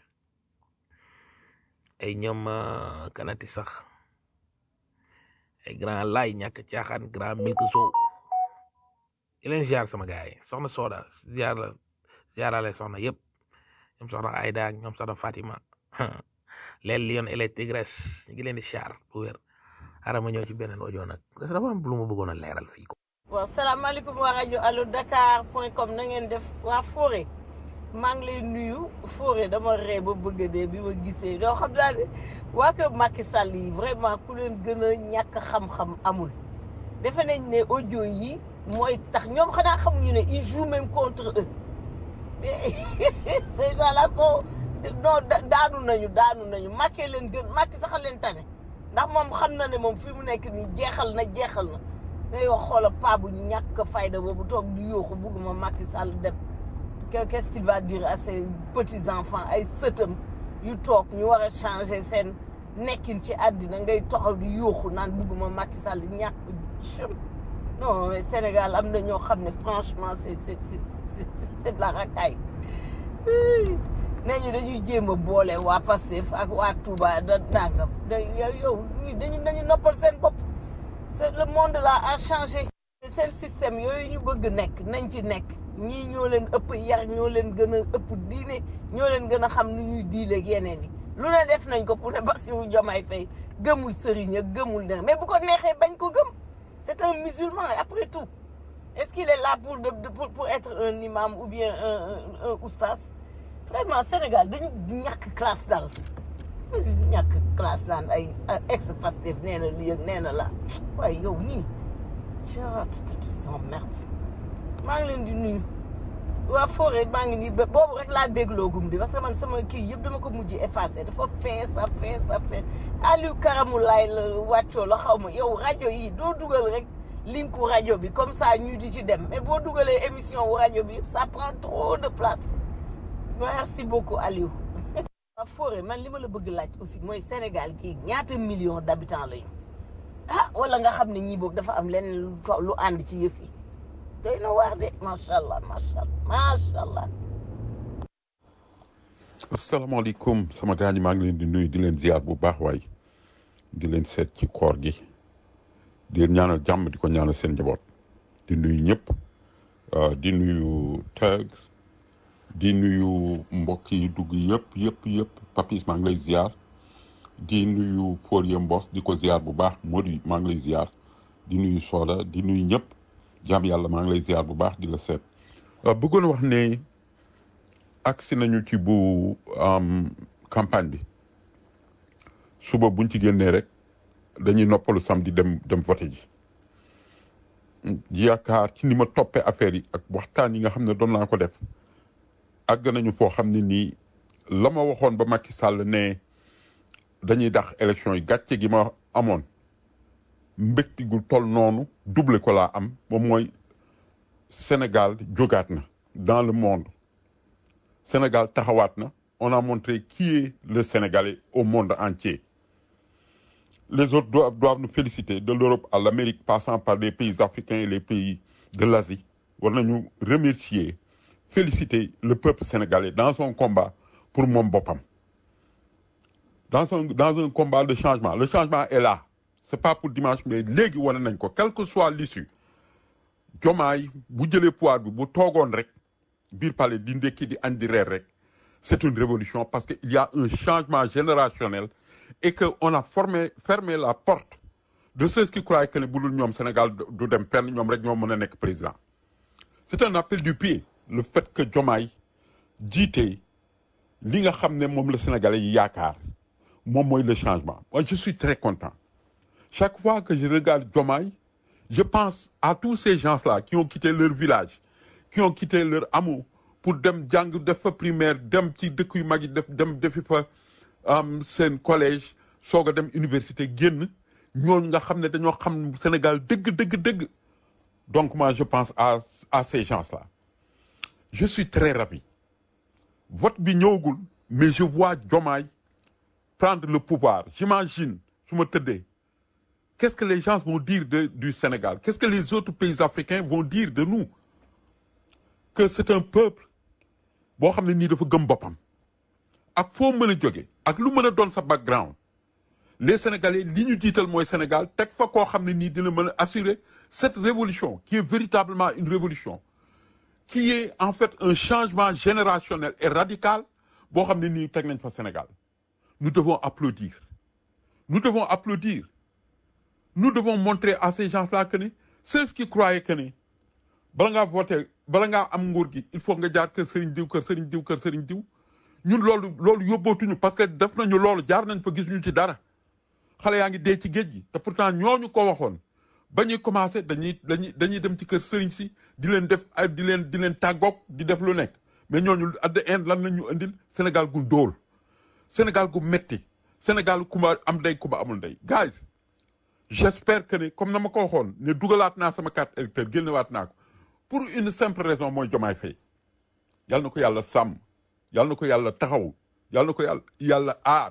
ay ñoom kanati sax ay grand lay ñàkk caaxaan grand milk sow di leen ziar sama gars yi soxna Soda ziar la ziarale soxna yëpp ñoom soxna Aida ak ñoom soxna Fatima leen lion et les tigres ñu ngi leen di ziar bu wér ara ma ñëw ci beneen audio nag parce que dafa am lu ma bëggoon a leeral fii ko waaw salaamaaleykum waa rajo allo dakar point com na ngeen def waa Fore maa ngi lay nuyu Fore dama ree ba bëgg a dee bi ma gisee doo xam naa ne waa kër Macky Sall yi vraiment ku leen gën a ñàkk xam-xam amul defe nañ ne audio yi mooy tax ñoom xanaa xamuñu ne ils jouent même contre eux ces gens là sont non daanu nañu daanu nañu Macky leen gën Macky sax a leen tane ndax moom xam na ne moom fi mu nekk nii jeexal na jeexal na day wax xoola paa bu ñàkk fayda boobu toog di yooxu bugguma Macky Sall dem qu'est-ce qu'il va dire à ses petits enfants ay sëtam yu toog ñu war a changer seen nekkin ci àddina ngay toxaw di yooxu naan bugguma Macky Sall ñàkk jëm non mais Sénégal am na ñoo xam ne franchement c'est c'est c'est c'est de la racaille nee ñu dañuy jéem a boole waa Pastef ak waa Touba da nangam da yow dañu dañu noppal seen bopp c'est le monde là a changé seen système yooyu ñu bëgg nekk nañ ci nekk ñii ñoo leen ëpp yar ñoo leen gën a ëpp diine ñoo leen gën a xam nu ñuy diileeg yeneen yi lu ne def nañ ko pour ne Bassirou Diomaye Faye gëmul sëriñ ak gëmul ne mais bu ko neexee bañ ko gëm c'est un musulman après tout est-ce qu'il est là pour de pour pour être un imam ou bien un un un oustaz vraiment Sénégal dañu ñàkk classe daal ñàkk classe naan ay ex Pastef nee na lii ak nee na la waaye yow nii merde maa ngi leen di nuyu waa Fore maa ngi nii boobu rek laa dégloogum di parce que man sama kii yëpp dama ko mujj effacé dafa fees a fees a fees Aliou Karamulaay la wàccoo la xaw ma yow rajo yi doo dugal rek linku rajo bi comme ça ñu di ci dem mais boo dugalee émission wu rajo bi yëpp ça prend trop de place merci beaucoup Aliou waa Fore man li ma la bëgg laaj aussi mooy Sénégal kii ñaata millions d'habitants lañu ah wala nga xam ne ñii boog dafa am leneen lu to- lu ànd ci yëf yi doy na waar de macha allah macha allah macha allah. asalaamaaleykum sama gars ñi maa ngi leen di nuyu di leen ziar bu baax waay di leen seet ci koor gi di leen ñaanal jàmm di ko ñaanal seen njaboot di nuyu ñëpp euh, di nuyu Tags di nuyu mbokk yi dugg yëpp yëpp yëpp Papis maa ngi lay ziar di nuyu Forie Mbos di ko ziar bu baax Modi maa ngi lay ziar di nuyu Soda di nuyu ñëpp jaam yàlla maa ngi lay ziar bu baax di la seet. Euh, bëggoon wax ne agsi nañu ci bu am, campagne bi suba buñ ci génnee rek dañuy noppalu samedi dem dem voté ji. yaakaar ci ni ma toppee affaire yi ak waxtaan yi nga xam ne doon naa ko def àgg nañu foo xam ne nii la ma waxoon ba Macky Sall ne dañuy dax élection yi gàcce gi ma amoon mbégte gu toll noonu double ko laa am moom mooy Sénégal jógaat na dans le monde Sénégal taxawaat na on a montré qui est le Sénégalais au monde entier les autres doivent, doivent nous féliciter de l'Europe à l'Amérique passant par les pays africains et les pays de l'Asie war nañu remercier féliciter le peuple sénégalais dans son combat pour moom boppam dans un dans un combat de changement le changement est là c'est pas pour dimanche mais léegi wane nañ ko quelle que soit l'issue jomaay bu jëlee pouvoir bi bu toogoon rek biir palais di ndekki di añ di reer rek c'est une révolution parce que il y a un changement générationnel et que on a formé fermé la porte de ceux qui croyaient que ne bu dul ñoom Sénégal du du dem fenn ñoom rek ñoo mën a nekk président c'est un appel du pied le fait que Diomaye jiite li nga xam ne moom la Sénégalais yi yaakaar moom mooy le changement moi je suis très content chaque fois que je regarde Diomaye je pense à tous ces gens-là qui ont quitté leur village qui ont quitté leur hameau pour dem jàng def fa primaire dem ci dëkk yu mag yi def dem defi fa am seen collège soog a dem université génn ñooñu nga xam ne dañoo xam Sénégal dëgg dëgg dëgg donc moi je pense à à ces gens-là je suis très ravi vote bi ñëwagul mais je vois Diomaye prendre le pouvoir j'imagine su ma tëddee qu'est-ce que les gens vont dire de du Sénégal qu'est-ce que les autres pays africains vont dire de nous que c'est un peuple boo xam ne nii dafa gëm boppam ak foo mën a jóge ak lu mën a doon sa background les Sénégalais li ñu jiital mooy Sénégal teg fa koo xam ne nii dina mën a assurer cette révolution qui est véritablement une révolution qui est en fait un changement générationnel et radical boo xam ne nii teg nañ fa Sénégal nous devons applaudir nous devons applaudir nous devons montrer à ces gens-là que ni ceux qui croyaient que ni bala ngaa voter bala ngaa am nguur gi il faut nga jaar kër sëriñ diw kër sëriñ diw kër sëriñ diw ñun loolu loolu yóbbootuñu parce que def nañu loolu jaar nañ fa gisuñu ci dara xale yaa ngi dee ci géej gi te pourtant ñooñu ko waxoon ba ñuy commencé dañuy dañuy dañuy dem ci kër sëriñ si di leen def ay di leen di leen tàggoog di def lu nekk mais ñooñu at the end lan la ñu indil Sénégal gu ndóol Sénégal gu metti Sénégal kumba am ndey kumba amul ndey guys j'espère que ne comme na ma ko waxoon ne dugalaat naa sama carte électeur génnewaat naa ko pour une simple raison mooy Diomaye Faye yal na ko yàlla sàmm yal na ko yàlla taxaw yal na ko yàlla yàlla aar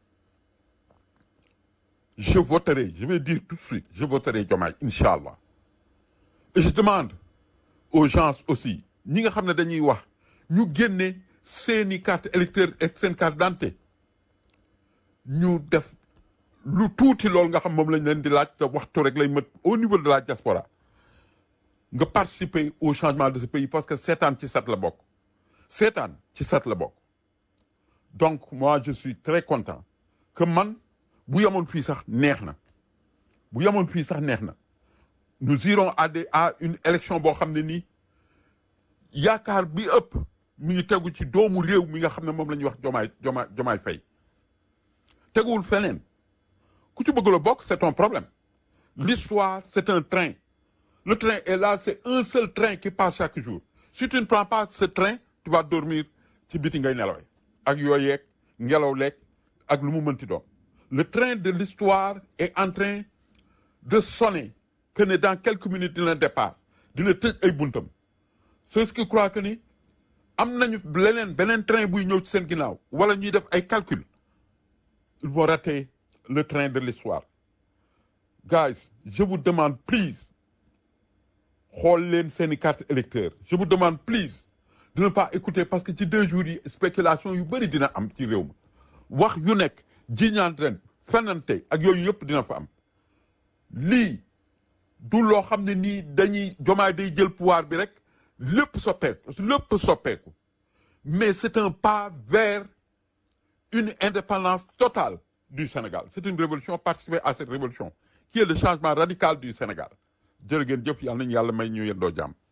je voterai je vais dire tout de suite je voterai Diomaye incha allah et je demande aux gens aussi ñi nga xam ne dañuy wax ñu génne seeni carte électeur ak seen carte d'identité ñu def lu tuuti loolu nga xam moom lañ leen di laaj te waxtu rek lay mët au niveau de la diaspora nga participer au changement de ce pays parce que seetaan ci sat la bokk seetaan ci sat la bokk donc moi je suis très content que man bu yemoon fii sax neex na bu yemoon fii sax neex na nous irons à des à une élection boo xam ne nii yaakaar bi ëpp mi ngi tegu ci doomu réew mi nga xam ne moom la ñuy wax jomaay jomaay jomaay fay teguwul feneen ku ci bëgg la bokk c'est ton problème l'histoire c'est un train le train est là c'est un seul train qui passe chaque jour si tu ne prends pas ce train tu vas dormir ci biti ngay nelawee ak yooyu yeeg ngelaw leeg ak lu mu mënti doon le train de l'histoire est en train de sonner que ne dans quelques minutes dina départ dina tëj ay buntam c'est ce qui croit que ni am nañu leneen beneen train buy ñëw ci seen ginnaaw wala ñuy def ay calcul ils vont rater le train de l'histoire guys je vous demande please xool leen seeni carte électeur je vous demande please de ne pas écouter parce que ci deux jours yi spéculation yu bëri dina am ci réew mi wax yu nekk jiñaan ren fenante ak yooyu yëpp dina fa am lii du loo xam ne nii dañuy jomaay day jël pouvoir bi rek lépp soppeeku lépp soppeeku mais c'est un pas vers une indépendance totale du Sénégal c'est une révolution participer à cette révolution qui est le changement radical du Sénégal jërë ngeen jëf yàlla nañu yàlla may ñu yendoo jàmm